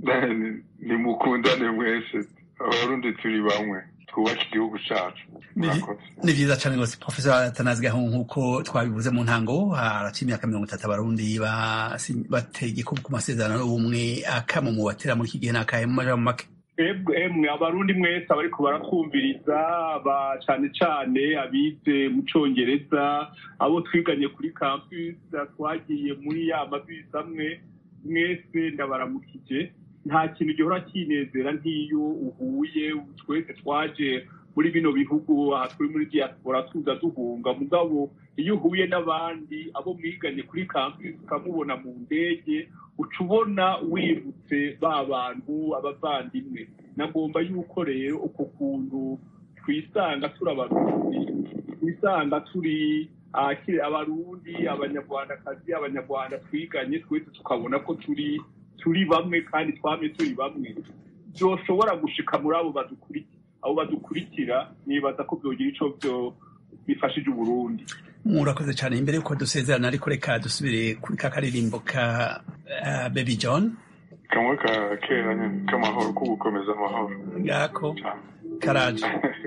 S7: Ni- nimukundane mwese abarundi turi bamwe twubake igihugu cacu
S1: Ni-
S7: murakoze
S1: ni vyiza cane rwose professor atanazi gahungu nk'uko twabivuze mu ntango haraciye imyaka mirongo itatu abarundi basi- bateye igikubu ku masezerano y'ubumwe akamo mu batera muri iki gihe n'akahe mu majambo make
S4: Ebwe emwe abarundi mwese abariko baratwumviriza ba cane cane abize mu congereza abo twiganye kuri campus twagiye muri ya mabisi amwe mwese ndabaramukije nta kintu gihora kinezera nk'iyo uhuye twese twaje muri bino bihugu aha turi muri diaspora tuza duhunga mugabo iyo uhuye n'abandi abo mwiganye kuri campus ukamubona mu ndege uca ubona wibutse ba bantu abavandimwe nagomba yuko rero uko kuntu twisanga turi abarundi twisanga turi ah, ki- abarundi abanyarwandakazi abanyarwanda twiganye twese tukabona ko turi turi bamwe kandi twame turi bamwe byoshobora gushika muri abo badukurikira abo badukurikira nibaza ko byogira ico byo bifashije uburundi
S1: murakoze cyane imbere y'uko dusezerana ariko reka dusubire kuri ka karirimbo ka uh, baby john
S7: kamwe ka kera nyine k'amahoro ko gukomeza amahoro
S1: ngako karaje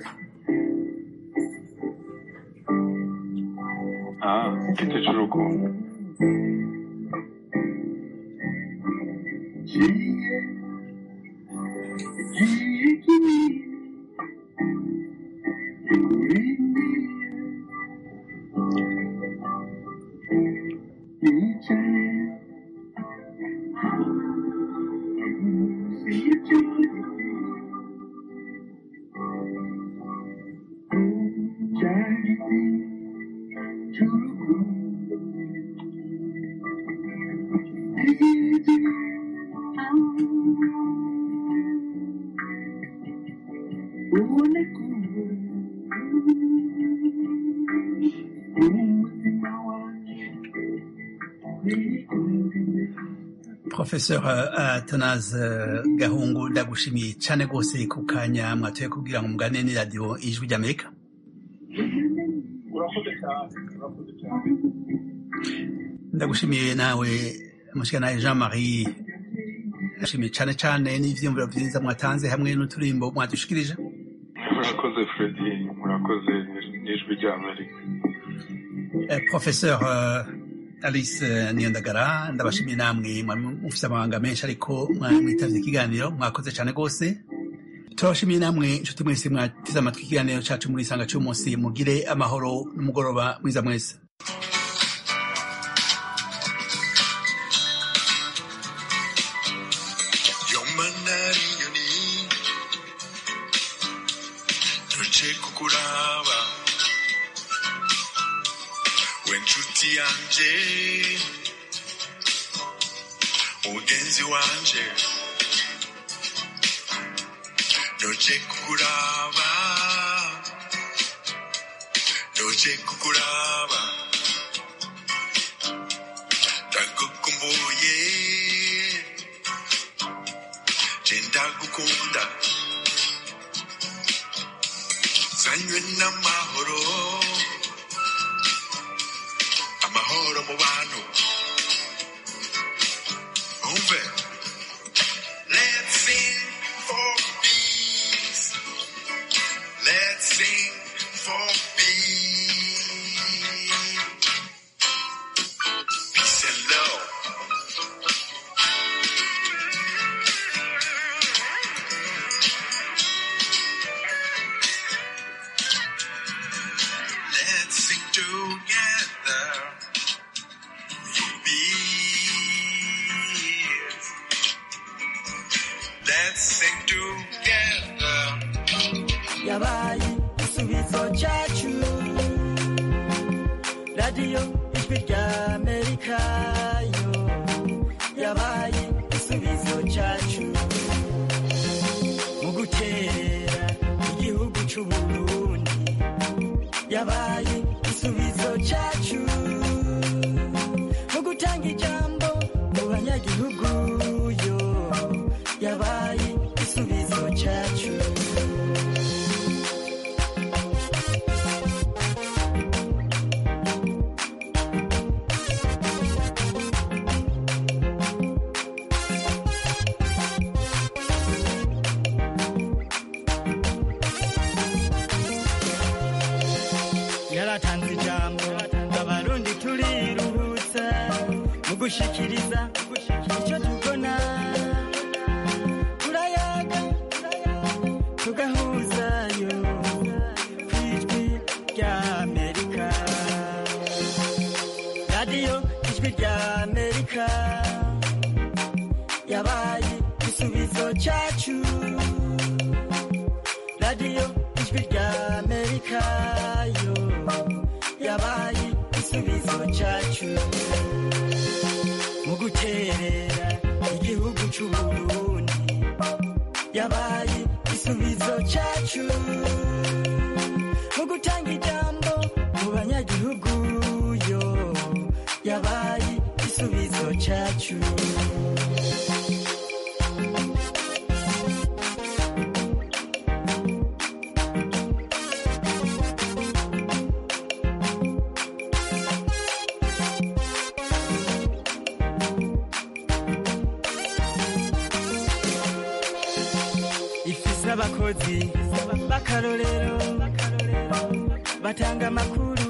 S7: ah igiti cy'urukundo
S1: professeur atanaze gahungu ndagushimiye cyane rwose ku kanya mwatoye kubwira ngo mugane ni radiyo ijwi ry'amerika
S4: urakoze cyane urakoze cyane
S1: ndagushimiye nawe mushikanaye jean marie ndashimiye cyane cyane n'ivyiyumviro vyiza mwatanze hamwe n'uturimbo mwadushikirije
S7: murakoze fredi murakoze n'ijwi ry'amerika
S1: Eh, professeur eh, alice eh, niyondagara ndabashimiye namwe mwari mufise amabanga menshi ariko mwitavye ikiganiro mwakoze cyane rwose turabashimiye namwe inshuti mwese mwateze amatwi ikiganiro cacu muri isanga c'umunsi mugire amahoro n'umugoroba mwiza mwese
S8: yomanari inyoni ntoce kukuraba we nshuti yanje mugenzi wanje ntoce kukuraba ntoce kukuraba ndagukumbuye ndagukunda zanywe n'amahoro amahoro mu bantu umve let's sing for peace let's sing for peace peace and love Let's sing together. Peace. Let's sing together.
S9: yabaye igisubizo cyacu radiyo ijwi ry'amerika yo yabaye igisubizo cyacu mu gutera igihugu cy'uburundi yabaye igisubizo cyacu mu gutanga ijambo mu banyagihugu yo yabaye igisubizo cyacu yaratanze ijambo abarundi turiruhutsa mu gushikiriza icyo tubona turayaga tugahuzayo ku ijwi ry'amerika radiyo ijwi ry'amerika yabaye igisubizo cyacu radiyo ijwi ry'amerika yo yabaye igisubizo cyacu mu guterera igihugu cy'uburundi yabaye igisubizo cyacu mu gutanga ijambo mu banyagihugu yo yabaye igisubizo cyacu abakozi b'akarorero batanga amakuru